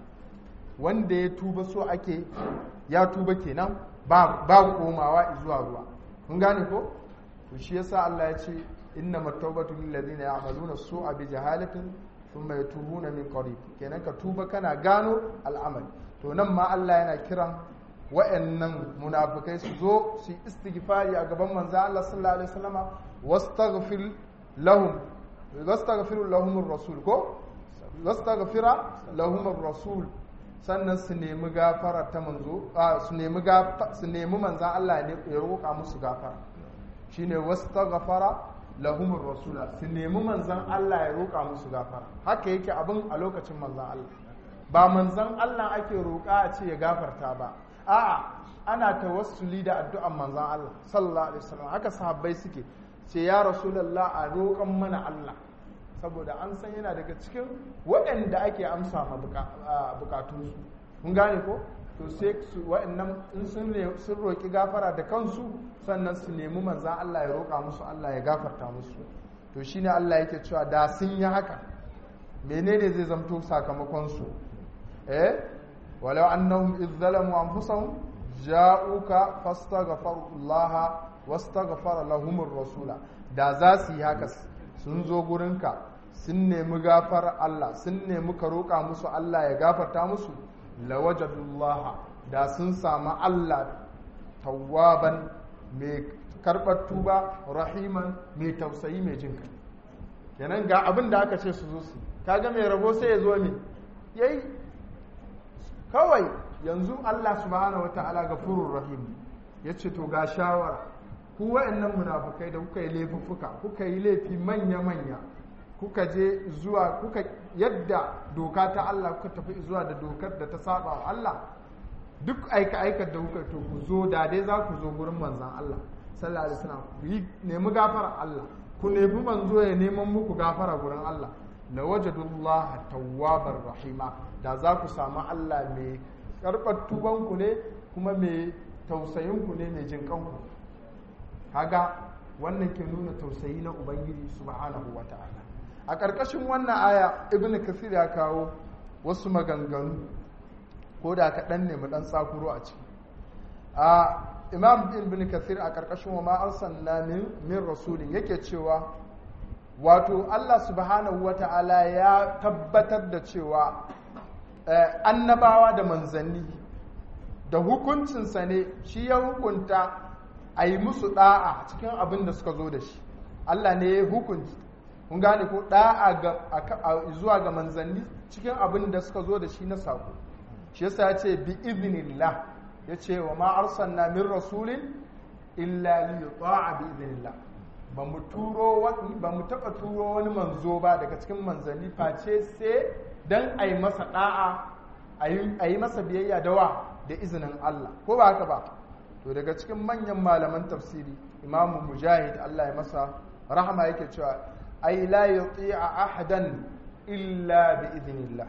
wanda ya tuba so ake ya tuba kenan babu komawa zuwa ruwa kun gane ko to shi yasa Allah ya ce inna matawbatu lil ladina ya'maluna su'a bi jahalatin thumma yatubuna min qarib kenan ka tuba kana gano al'amal to nan ma Allah yana kiran wa'annan munafikai su zo su istighfari a gaban manzo Allah sallallahu alaihi wasallama wastaghfir lahum wastaghfir lahum ar-rasul ko wastaghfira lahum ar-rasul sannan su nemi gafara ta manzo su nemi su nemi manzan Allah ne ya roƙa musu gafara shine wastaghfara lahumur rasula su nemi manzan Allah ya roƙa musu gafara haka yake abin a lokacin manzan Allah ba manzan Allah ake roƙa a ce ya gafarta ba a'a ana tawassuli da addu'an manzan Allah sallallahu alaihi wasallam haka sahabbai suke ce ya rasulullah a roƙan mana Allah saboda an san yana daga cikin waɗanda ake amsa ma bukatunsu kun gane ko to sai su waɗannan in sun sun roƙi gafara da kansu sannan su nemi manzan Allah ya roƙa musu Allah ya gafarta musu to shine Allah yake cewa da sun yi haka menene zai zamto sakamakon su eh walau annahum idh zalamu anfusahum ja'uka fastaghfirullaha wastaghfara lahumur rasula da za su yi haka sun zo gurinka sun nemi gafar Allah sun nemi ka roƙa musu Allah ya gafarta musu lawajadullaha da sun samu Allah tawwaban mai karɓar tuba rahiman mai tausayi mai jin kai kenan ga abin da aka ce su zo su kaga mai rabo sai ya zo ne yayi kawai yanzu Allah subhanahu wataala gafurur rahim yace to ga shawara ku wa'annan munafukai da kuka yi laifuffuka kuka yi laifi manya-manya kuka je zuwa kuka yadda doka ta Allah kuka tafi zuwa da dokar da ta saba wa Allah duk aika aikar da kuka to ku zo da dai za ku zo gurin manzon Allah sallallahu alaihi wasallam ku yi nemi gafara Allah ku nemi manzo ya neman muku gafara gurin Allah la wajadullah tawwabar rahima da za ku samu Allah mai karɓar tubanku ne kuma mai tausayinku ne mai jinkanku kaga wannan ke nuna tausayi na ubangiji subhanahu wa ta'ala a ƙarƙashin wannan aya ibn kasir ya kawo wasu maganganu ko da kaɗan ne mu ɗan tsakuro a ciki a imam ibn kasir a ƙarƙashin wa ma arsalna min rasulin yake cewa wato Allah subhanahu wa ta'ala ya tabbatar da cewa annabawa da manzanni da hukuncinsa ne shi ya hukunta a yi musu da'a cikin abin da suka zo da shi Allah ne ya hukunci kun gane ko da'a zuwa ga manzanni cikin abin da suka zo da shi na sako shi yasa ya ce bi iznillah ya ce wa ma arsalna min rasulin illa li yuta'a bi iznillah ba mu turo ba mu taba turo wani manzo ba daga cikin manzanni face sai dan a yi masa da'a a yi masa biyayya da wa da izinin Allah ko ba haka ba to daga cikin manyan malaman tafsiri imamu mujahid Allah ya masa rahama yake cewa ai la yuti'a ahadan illa bi idhnillah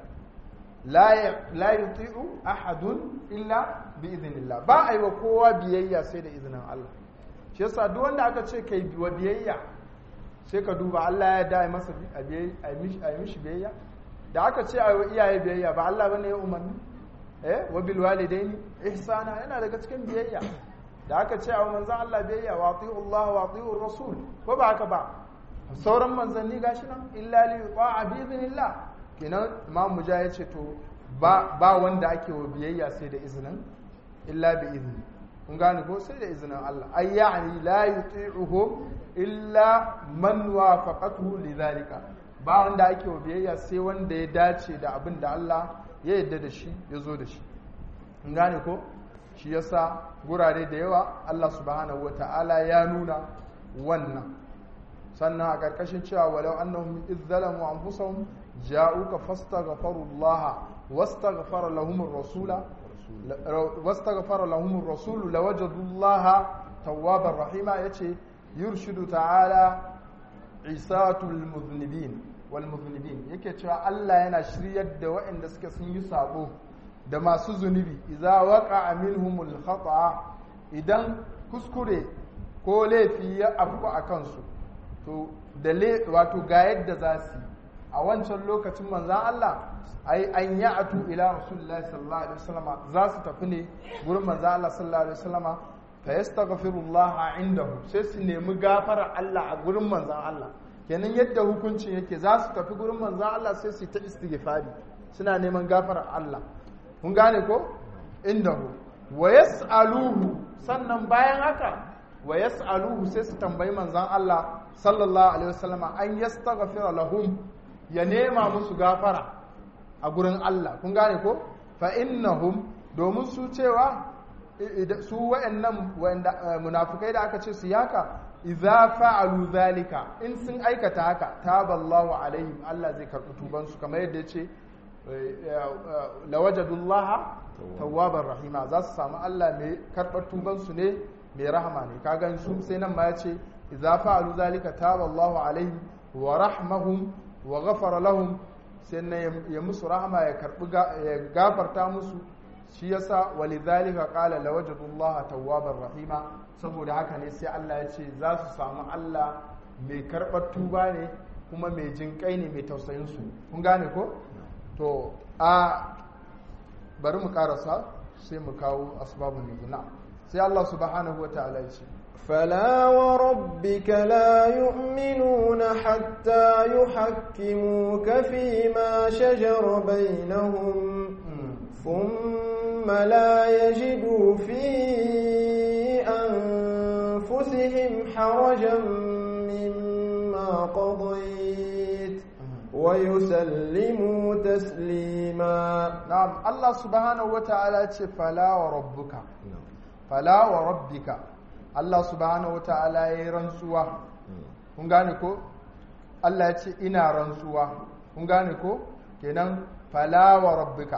la la yuti'u ahadun illa bi idhnillah ba ai wa kowa biyayya sai da izinin Allah shi yasa duk wanda aka ce kai wa biyayya sai ka duba Allah ya da masa a mishi biyayya da aka ce a wa iyaye biyayya ba Allah bane ya umarni eh wa bil walidaini ihsana yana daga cikin biyayya da aka ce a manzon Allah biyayya wa ati'u Allah wa ati'u rasul ko ba haka ba sauran manzanni gashi nan illa li yuta'a bi idhnillah kenan imam mujahid ce to ba ba wanda ake wa biyayya sai da izinin illa bi idni kun gane ko sai da izinin Allah ay ya'ni la yuti'uhu illa man wafaqatuhu lidhalika ba wanda ake wa biyayya sai wanda ya dace da abin da Allah ya yadda da shi ya zo da shi in gane ko shi yasa gurare da yawa Allah subhanahu wata'ala ya nuna wannan sannan a ƙarƙashin cewa walau annahum idh zalamu anfusahum ja'uka fastaghfirullaha wastaghfara lahum ar-rasula wastaghfara lahum ar-rasul lawajadullaha tawwabar rahima yace yurshidu ta'ala isatul muznibin wal muznibin yake cewa Allah yana shiryar da waɗanda suke sun yi sabo da masu zunubi idza waqa'a minhumul khata idan kuskure ko laifi ya afku a kansu to da wato ga yadda za su a wancan lokacin manzan Allah ai an yi atu ila rasulullahi sallallahu alaihi wasallama za su tafi ne gurin manzan Allah sallallahu alaihi wasallama fa yastaghfirullah indahu sai su nemi gafara Allah a gurin manzan Allah kenan yadda hukuncin yake za su tafi gurin manzan Allah sai su ta istighfari suna neman gafara Allah kun gane ko indahu wa yas'aluhu sannan bayan haka wa yas'aluhu sai su tambayi manzan Allah sallallahu alaihi wasallama an yastaghfira lahum ya nema musu gafara a gurin Allah kun gane ko fa innahum domin su cewa su wayannan wanda munafikai da aka ce su yaka idza fa'alu zalika in sun aikata haka taballahu alaihim Allah zai karbi tuban su kamar yadda yace lawajadullaha tawwabar rahima za su samu Allah mai karbar tuban su ne mai rahama ne kaga su sai nan ma yace idza fa'alu zalika taballahu alaihim wa rahmahum wa ghafara lahum sai na ya musu rahama ya karbi ya gafarta musu shi yasa walidhalika qala lawajadullaha tawwabar rahima saboda haka ne sai Allah ya ce za su samu Allah mai karbar tuba ne kuma mai jinkai ne mai tausayin su kun gane ko to a bari mu karasa sai mu kawo asbabun nuzul sai Allah subhanahu wataala ya ce فلا وربك لا يؤمنون حتى يحكموك فيما شجر بينهم ثم لا يجدوا في أنفسهم حرجا مما قضيت ويسلموا تسليما نعم الله سبحانه وتعالى فلا وربك فلا وربك Allah subhanahu wata'ala ya yi rantsuwa kun gane ko Allah ya ce ina rantsuwa kun gane ko kenan falawa rabbika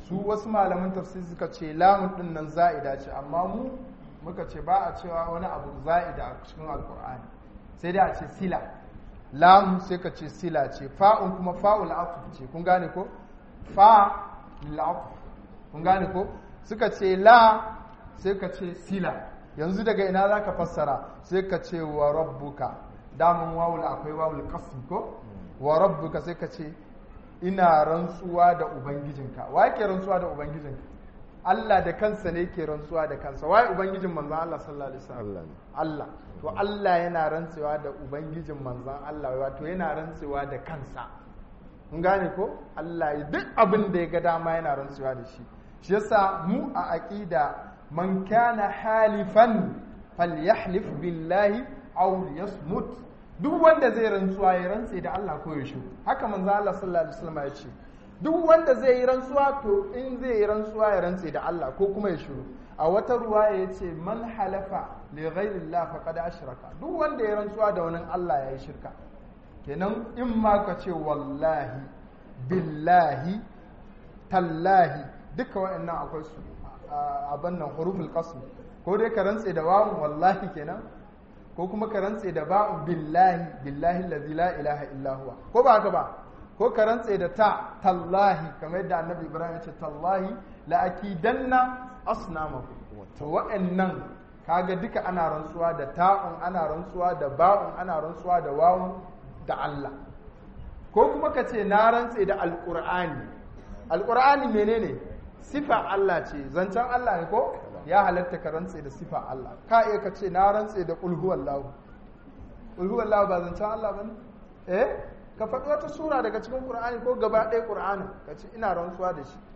su wasu malaman tafsiri suka ce lamun din nan za'ida ce amma mu muka ce ba a cewa wani abu za'ida a cikin alkur'ani sai dai a ce sila lam sai ka ce sila ce fa'un kuma fa'ul atuf ce kun gane ko fa la'atuf kun gane ko suka ce la sai ka ce sila yanzu daga ina za ka fassara sai ka ce wa rabbuka damun wawul akwai wawul qasm ko wa rabbuka sai ka ce ina rantsuwa da ubangijinka wa ke rantsuwa da ubangijinka Allah da kansa ne ke rantsuwa da kansa wai ubangijin manzon Allah sallallahu alaihi wasallam Allah ne. Allah to Allah yana rantsuwa da ubangijin manzon Allah wato yana rantsuwa da kansa kun gane ko Allah ya- duk abin da ya ga dama yana rantsuwa da shi shi yasa mu a aqida man kana halifan falyahlif billahi aw yasmut duk wanda zai rantsuwa ya rantse da Allah ko ya shiru haka manzo Allah sallallahu alaihi wasallam ya ce duk wanda zai yi rantsuwa to in zai yi rantsuwa ya rantse da Allah ko kuma ya shiru a wata ruwaya ya ce man halafa li ghairillah faqad ashraka duk wanda ya rantsuwa da wani Allah ya yi shirka kenan in ma ka ce wallahi billahi tallahi duka waɗannan akwai su a abin nan huruful qasm ko dai ka rantse da wawun wallahi kenan ko kuma ka rantse da ba'u billahi billahi allazi la ilaha illa huwa ko ba haka ba ko ka rantse da ta tallahi kamar yadda annabi ibrahim ya ce tallahi la akidanna asnamakum to waɗannan kaga duka ana rantsuwa da ta'un ana rantsuwa da ba'un ana rantsuwa da wawun da Allah ko kuma ka ce na rantse da alƙur'ani alƙur'ani menene sifa Allah ce zancen Allah ne ko ya halatta ka rantse da sifa Allah ka iya ka ce na rantse da ƙulhu wallahu ƙulhu wallahu ba zancen Allah ba ne eh ka faɗi wata sura daga cikin ƙur'ani ko gaba ɗaya ƙur'ani ka ce ina rantsuwa da shi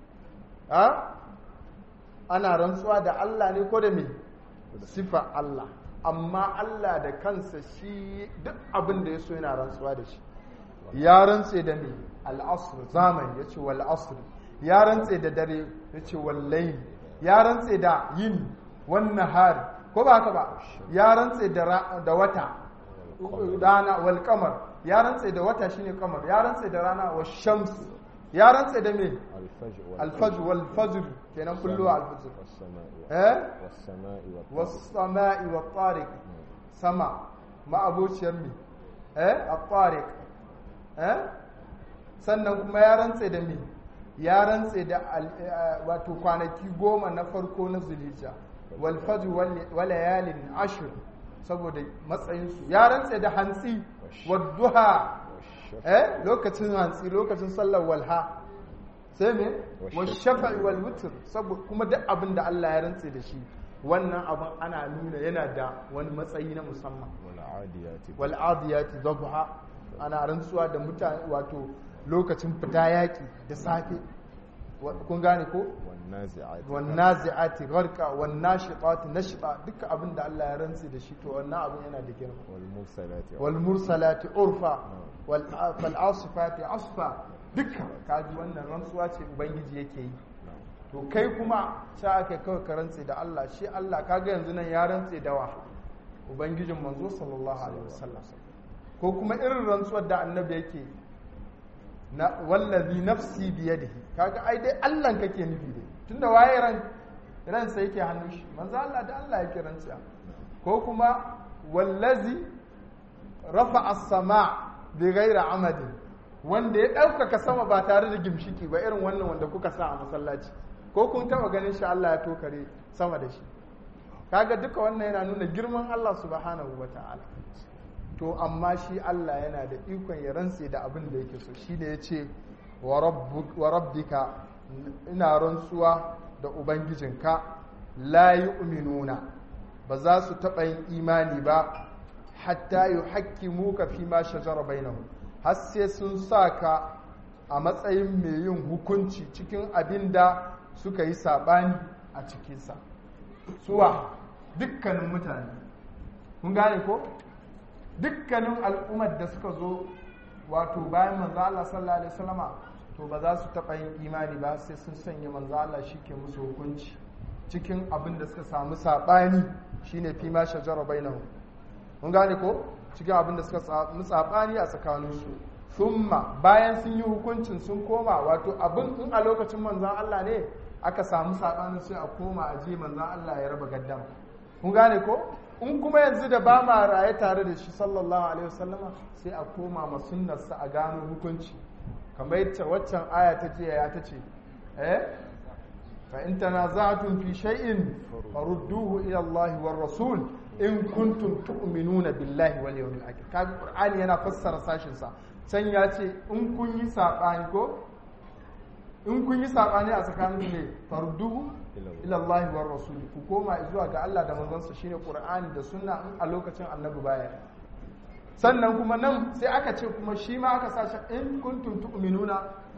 ha ana rantsuwa da Allah ne ko da me sifa Allah amma Allah da kansa shi duk abin da ya so yana rantsuwa da shi ya rantse da me al'asr zamani ya ce wal asr ya rantse da dare ya ce wal layl ya rantse da yin wan nahar ko ba haka ba ya rantse da ra- da wata rana wal qamar ya rantse da wata shine qamar ya rantse da rana wa shams ya rantse da me الفجر al-fajr wal fajr kenan kullu al-fajr والسماء eh والسماء والطارق والسماء والطارق sama ma'abociyar mi eh at-tariq eh sannan kuma ya rantse da mi ya rantse da al- eh, wato kwanaki goma na farko na zulhijja wal fajr wal- wa layalin ashr saboda matsayin su ya rantse da hantsi wad duha والشفع eh lokacin hantsi lokacin sallar walha sai me Wash- wa shafa'i wal witr saboda kuma duk abin da Allah ya rantse da shi wannan abin ana nuna yana da wani matsayi na musamman والعاديات wal adiyati dhabha ana rantsuwa da mutane wato lokacin fita yaki da safe Wa- kun gane ko والنازعات wan nazi'ati gharqa wan nashitati nashta duka abin da Allah ya rantse da shi to wannan abin yana da girma والمرسلات wal mursalati urfa wal fal asifati asfa duka kaji wannan rantsuwa ce ubangiji yake yi نعم. to kai kuma sha aka kawai ka rantse da Allah shi Allah kaga yanzu nan ya rantse da wa ubangijin manzo sallallahu alaihi wasallam ko kuma irin rantsuwar da annabi yake na wallazi nafsi biyadihi kaga ai dai Allah kake nufi dai tunda waye ran ran sai yake hannun shi manzo Allah da Allah yake rantsuwa ko kuma wallazi rafa as-sama bi ghairi amadin wanda ya ɗaukaka sama ba tare da gimshiki ba irin wannan wanda kuka sa a masallaci ko kun taba ganin shi Allah ya tokare sama da shi kaga duka wannan yana nuna girman Allah subhanahu wata'ala to amma shi Allah yana da ikon ya rantse da abin da yake so shi ne ya ce wa rabbu- wa rabbika ina rantsuwa da ubangijinka la yu'minuna ba za su taɓa yin imani ba hatta yuhakkimuka fi ma shajara bainahum har sai sun sa ka a matsayin mai yin hukunci cikin abin da suka yi saɓani a cikinsa suwa dukkanin mutane kun gane ko dukkanin al'ummar da suka zo wato bayan manzo Allah sallallahu alaihi wasallama to ba za su taɓa yin imani ba sai sun sanya manzo Allah shi ke musu hukunci cikin abin da suka samu saɓani shine fi ma shajara bainahum kun gane ko cikin abin da suka samu saɓani a tsakaninsu summa bayan sun yi hukuncin sun koma wato abin in a lokacin manzan Allah ne aka samu saɓanin sai a koma a je manzan Allah ya raba gaddama kun gane ko in kuma yanzu da ba ma raye tare da shi sallallahu alaihi wasallama sai a koma ma sunnarsa a gano hukunci kamar yadda waccan aya ta ce ya ta ce eh fa in tanaza'tum fi shay'in farudduhu ila Allah war rasul in kuntum tu'minuna billahi wal yawmil akhir kaga qur'ani yana fassara sashin sa can ya ce in kun yi sabani ko in kun yi sabani a tsakanin ne farudduhu ila Allah war rasul ku koma zuwa ga Allah da manzon shine qur'ani da sunna in a lokacin annabi baya sannan kuma nan sai aka ce kuma shi ma aka sashi in kuntum tu'minuna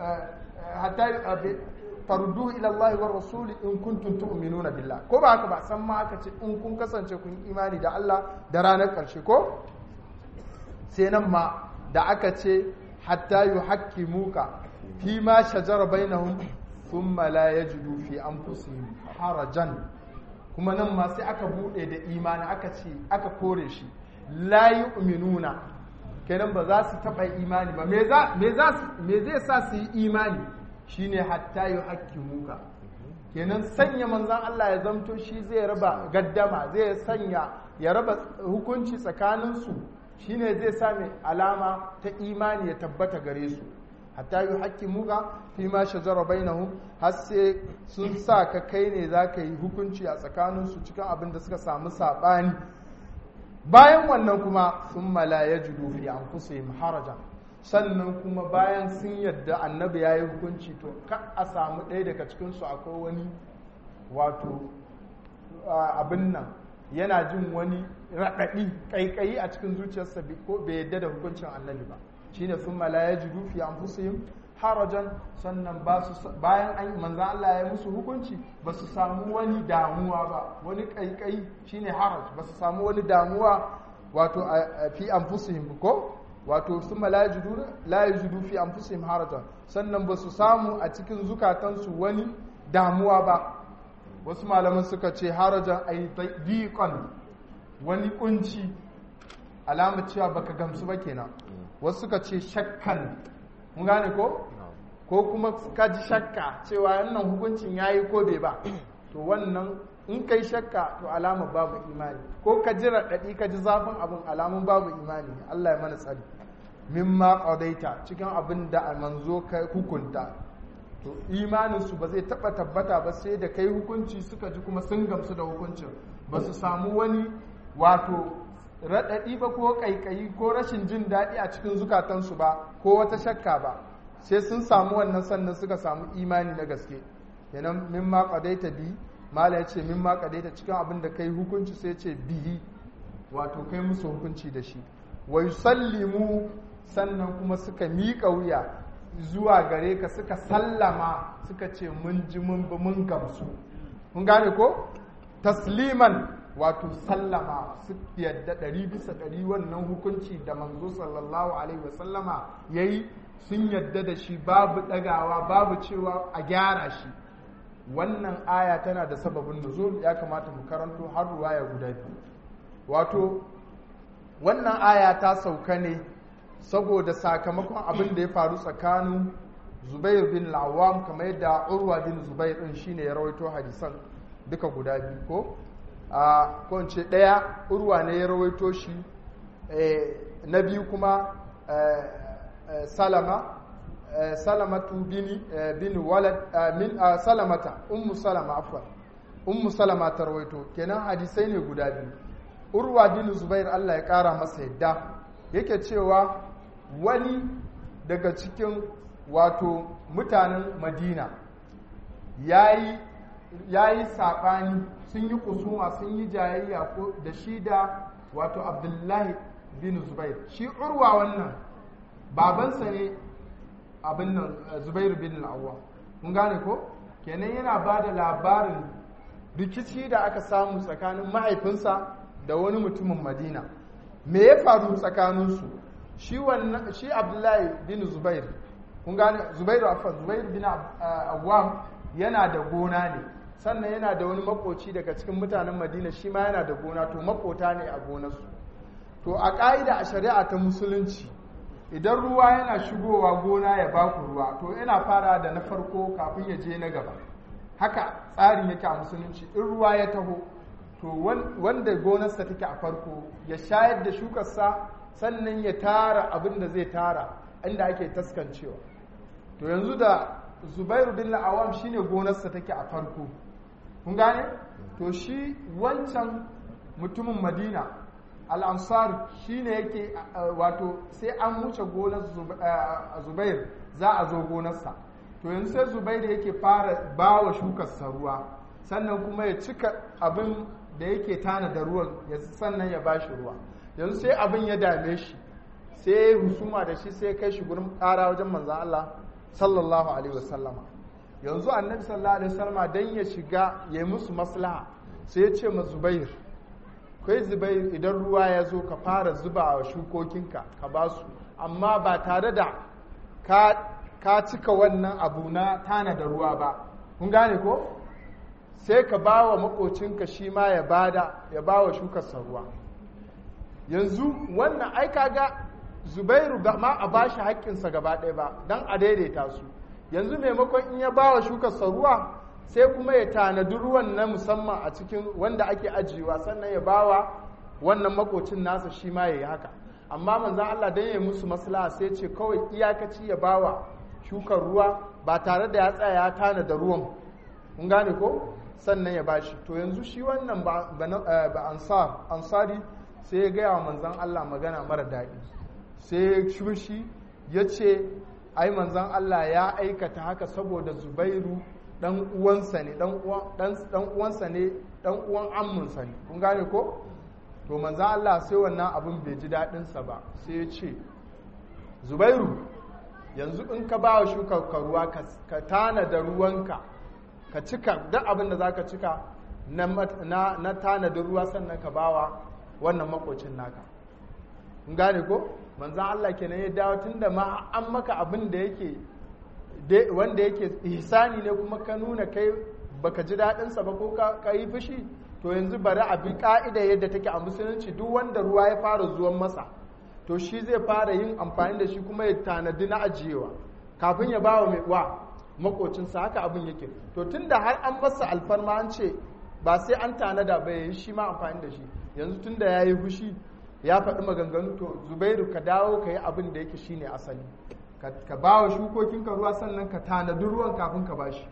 hatta farudduhu ila Allah wa rasuli in kuntum tu'minuna billah ko ba haka ba san ma aka ce in kun kasance kun imani da Allah da ranar karshe ko sai nan ma da aka ce hatta yuhaqqimuka fi ma shajara bainahum thumma la yajidu fi anfusihim harajan kuma nan ma sai aka bude da imani aka ce aka kore shi la yu'minuna kenan ba za su taba imani ba me za me za me zai sa su yi imani shine hatta yuhaqqimuka kenan sanya manzon Allah ya zamto shi zai raba gaddama zai sanya ya raba hukunci tsakaninsu shine zai sami alama ta imani ya tabbata gare su hatta yi haƙƙi muka fi ma shajara bainahum har sai sun sa ka kai ne za ka yi hukunci a tsakaninsu cikin abin da suka samu saɓani bayan wannan kuma sun mala ya judu fi an haraja sannan kuma bayan sun yadda annabi ya yi hukunci to ka a samu ɗaya daga cikinsu akwai wani wato abin nan yana jin wani raɗaɗi ƙaiƙayi a cikin zuciyarsa ko bai yadda da hukuncin annabi ba shine sun mala ya ji dufi an fusihim harajan sannan bayan an manzan Allah ya musu hukunci ba su samu wani damuwa ba wani ƙaiƙayi shine haraj ba su samu wani damuwa wato a fi an fusihim ko wato sun mala ya ji dufi an fusihim harajan sannan ba su samu a cikin zukatansu wani damuwa ba wasu malaman suka ce harajan ai diqan wani kunci alama cewa baka gamsu ba kenan wasu suka ce shakkan mun gane ko ko kuma ka ji shakka cewa wannan hukuncin yayi ko bai ba to wannan in kai shakka to alama babu imani ko ka ji raɗaɗi ka ji zafin abin alamun babu imani Allah ya mana tsari mimma qadaita cikin abin da manzo ka hukunta to imaninsu ba zai taɓa tabbata ba sai da kai hukunci suka ji kuma sun gamsu da hukuncin ba su samu wani wato raɗaɗi ba ko ƙaiƙayi ko rashin jin daɗi a cikin zukatansu ba ko wata shakka ba sai sun samu wannan sannan suka samu imani na gaske kenan min ma qadaita bi mala yace min ma qadaita cikin abin da kai hukunci sai ce bihi wato kai musu hukunci da shi wa yusallimu sannan kuma suka miƙa wuya zuwa gare ka suka sallama suka ce mun ji mun bi mun gamsu mun gane ko tasliman wato sallama su yadda ɗari bisa ɗari wannan hukunci da manzo sallallahu alaihi wasallama ya yi sun yadda da shi babu ɗagawa babu cewa a gyara shi wannan aya tana da sababin nuzul ya kamata mu karanto har ruwaya guda biyu wato wannan aya ta sauka ne saboda sakamakon abin da ya faru tsakanin zubair bin lawam kamar yadda urwa bin zubair din shine ya rawaito hadisan duka guda biyu ko a kwance ɗaya urwa ne ya rawaito shi na biyu kuma salama salamatu bin walad min salamata ummu salama afwan ummu salama ta rawaito kenan hadisai ne guda biyu urwa bin zubair Allah ya kara masa yadda yake cewa wani daga cikin wato mutanen madina ya yi saɓani sun yi kusuma sun yi jayayya da shi da wato abdullahi bin zubair shi urwa wannan babansa ne abin nan zubair bin al'awwa kun gane ko kenan yana ba da labarin rikici da aka samu tsakanin mahaifinsa da wani mutumin madina me ya faru tsakaninsu shi wannan shi abdullahi bin zubair kun gane zubair afan zubair bin awwam yana da gona ne sannan yana da wani makoci daga cikin mutanen madina shi ma yana da gona to makota ne a gonarsu to a ƙa'ida a shari'a ta musulunci idan ruwa yana shigowa gona ya baku ruwa to yana fara da na farko kafin ya je na gaba haka tsarin yake a musulunci in ruwa ya taho to wanda gonarsa take a farko ya shayar da shukarsa sannan ya tara abin da zai tara inda ake taskancewa to yanzu da zubairu bin la'awam shine gonarsa take a farko kun gane to shi wancan mutumin madina al'ansar shine yake wato sai an wuce gonar zubair za a zo gonarsa to yanzu sai zubair yake fara ba wa shukarsa ruwa sannan kuma ya cika abin da yake tana da ruwan sannan ya ba shi ruwa yanzu sai abin ya dame shi sai ya yi husuma da shi sai kai shi gurin ƙara wajen manzan Allah sallallahu alaihi wasallama yanzu annabi sallallahu alaihi wasallama dan ya shiga ya yi musu maslaha sai ya ce ma zubair kai zubair idan ruwa ya zo ka fara zuba wa shukokinka ka ba su amma ba tare da ka cika wannan abu na tana da ruwa ba kun gane ko sai ka ba wa makocinka shi ma ya bada ya ba wa shukarsa ruwa yanzu wannan ai kaga zubairu ba ma a bashi haƙƙinsa gaba ɗaya ba don a daidaita su yanzu maimakon in ya ba wa shukarsa ruwa sai kuma ya tanadi ruwan na musamman a cikin wanda ake ajiyewa sannan ya ba wa wannan makocin nasa shi ma ya yi haka amma manzan Allah don ya musu maslaha sai ce kawai iyakaci ya ba wa shukar ruwa ba tare da ya tsaya ya tanada ruwan kun gane ko sannan ya bashi to yanzu shi wannan ba ansar ansari sai ya gaya wa manzan Allah magana mara daɗi sai ya shushi ya ce ai manzan Allah ya aikata haka saboda zubairu dan uwansa ne dan uwansa ne dan uwan amminsa ne kun gane ko to manzan Allah sai wannan abin bai ji daɗinsa ba sai ya ce zubairu yanzu in ka ba wa shukar ruwa ka tana da ruwanka ka cika duk abin da za ka cika na tanadin ruwa sannan ka bawa wannan makocin naka in gane ko manzan Allah kenan ya dawo tun da ma an maka abin da yake wanda yake ihsani ne kuma ka nuna kai baka ji daɗinsa ba ko ka yi fushi to yanzu bari a bi ka'ida yadda take a musulunci duk wanda ruwa ya fara zuwan masa to shi zai fara yin amfani da shi kuma ya tanadi na ajiyewa kafin ya bawa mai wa makocinsa haka abin yake to tunda har an masa alfarma an ce ba sai an tanada ba yayi shi ma amfani da shi yanzu tunda ya yi fushi ya faɗi maganganu to zubairu ka dawo ka yi abin da yake shine asali ka ba wa shukokinka ruwa sannan ka tanadi ruwan kafin ka ba shi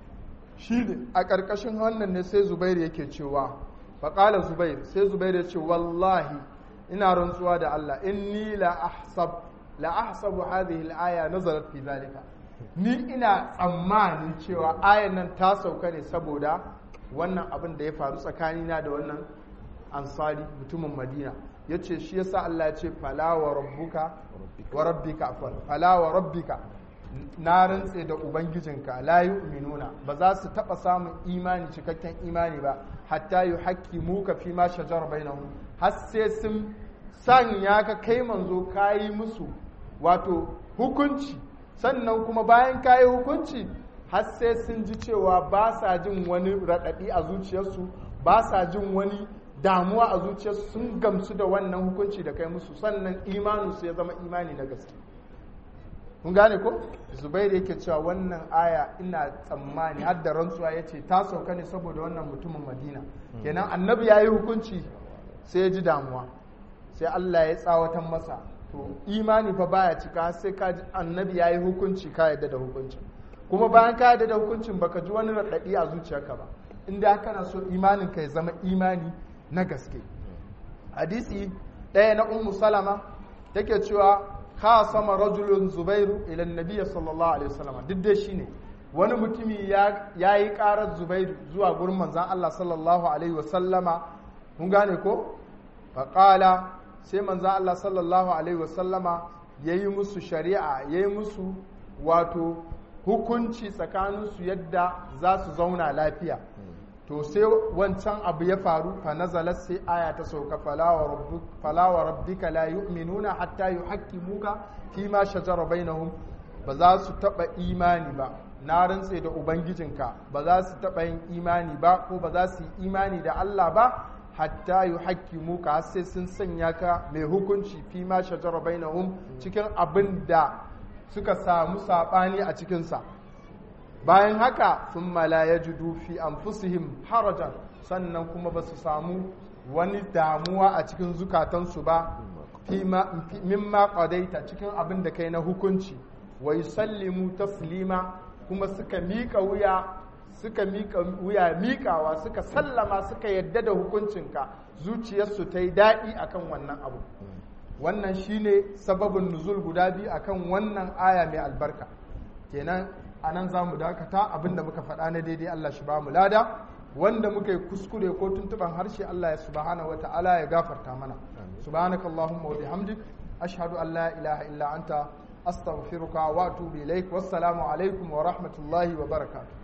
shi ne a ƙarƙashin wannan ne sai zubairu yake cewa faƙala zubairu sai zubairu ya ce wallahi ina rantsuwa da Allah inni la ahsab la ahsabu hadhihi al-aya nazarat fi zalika ni ina tsammanin cewa ayan nan ta sauka ne saboda wannan abin da ya faru tsakanina da wannan ansari mutumin madina ya ce shi yasa Allah ya ce fala wa rabbuka wa rabbika afwan fala wa rabbika na rantse da ubangijinka la yu'minuna ba za su taba samun imani cikakken imani ba hatta yuhaqqimuka fi ma shajara bainahum har sai sun sanya ka kai manzo kayi musu wato hukunci sannan kuma bayan kayi hukunci har sai sun ji cewa ba sa jin wani raɗaɗi a zuciyarsu ba sa jin wani damuwa a zuciyarsu sun gamsu da wannan hukunci da kai musu sannan imaninsu ya zama imani na gaske kun gane ko zubairu yake cewa wannan aya ina tsammani har da rantsuwa ya ce ta sauka ne saboda wannan mutumin madina kenan annabi ya yi hukunci sai ya ji damuwa sai allah ya tsawatan masa to imani fa baya cika sai ka ji annabi ya yi hukunci ka yadda da hukuncin kuma bayan ka yadda da hukuncin baka ji wani raɗaɗi a zuciyarka ba inda kana so imanin ka ya zama imani na gaske hadisi ɗaya na ummu salama take cewa ka sama rajulun zubairu ila nabiya sallallahu alaihi wasallam duk dai shine wani mutumi ya yi karar zubairu zuwa gurin manzan Allah sallallahu alaihi wasallama mun gane ko faƙala sai manzan Allah sallallahu alaihi wasallama ya yi musu shari'a ya yi musu wato hukunci tsakaninsu yadda za su zauna lafiya to sai wancan abu ya faru fa nazalat sai aya ta sauka fala wa rabbika la yu'minuna hatta yuhaqqimuka fi ma shajara bainahum ba za su taba imani ba na rantse da ubangijinka ba za su taba yin imani ba ko ba za su yi imani da Allah ba hatta yuhakkimu ka har sai sun sanya ka mai hukunci fi ma shajara bainahum cikin abin da suka samu sabani a cikinsa bayan haka sun la yajidu fi anfusihim harajan sannan kuma ba su samu wani damuwa a cikin zukatansu ba mimma qadaita cikin abin da kai na hukunci wa yusallimu taslima kuma suka miƙa wuya suka miƙa wuya miƙawa suka sallama suka yadda da hukuncinka zuciyarsu ta yi daɗi akan wannan abu wannan shine sababin nuzul guda biyu akan wannan aya mai albarka kenan a nan za mu dakata abinda muka faɗa na daidai Allah shi ba mu lada wanda muka yi kuskure ko tuntuban harshe Allah ya subhanahu wa ta'ala ya gafarta mana subhanaka allahumma wa bihamdik ashhadu an la ilaha illa anta astaghfiruka wa atubu ilaik wassalamu alaikum wa rahmatullahi wa barakatuh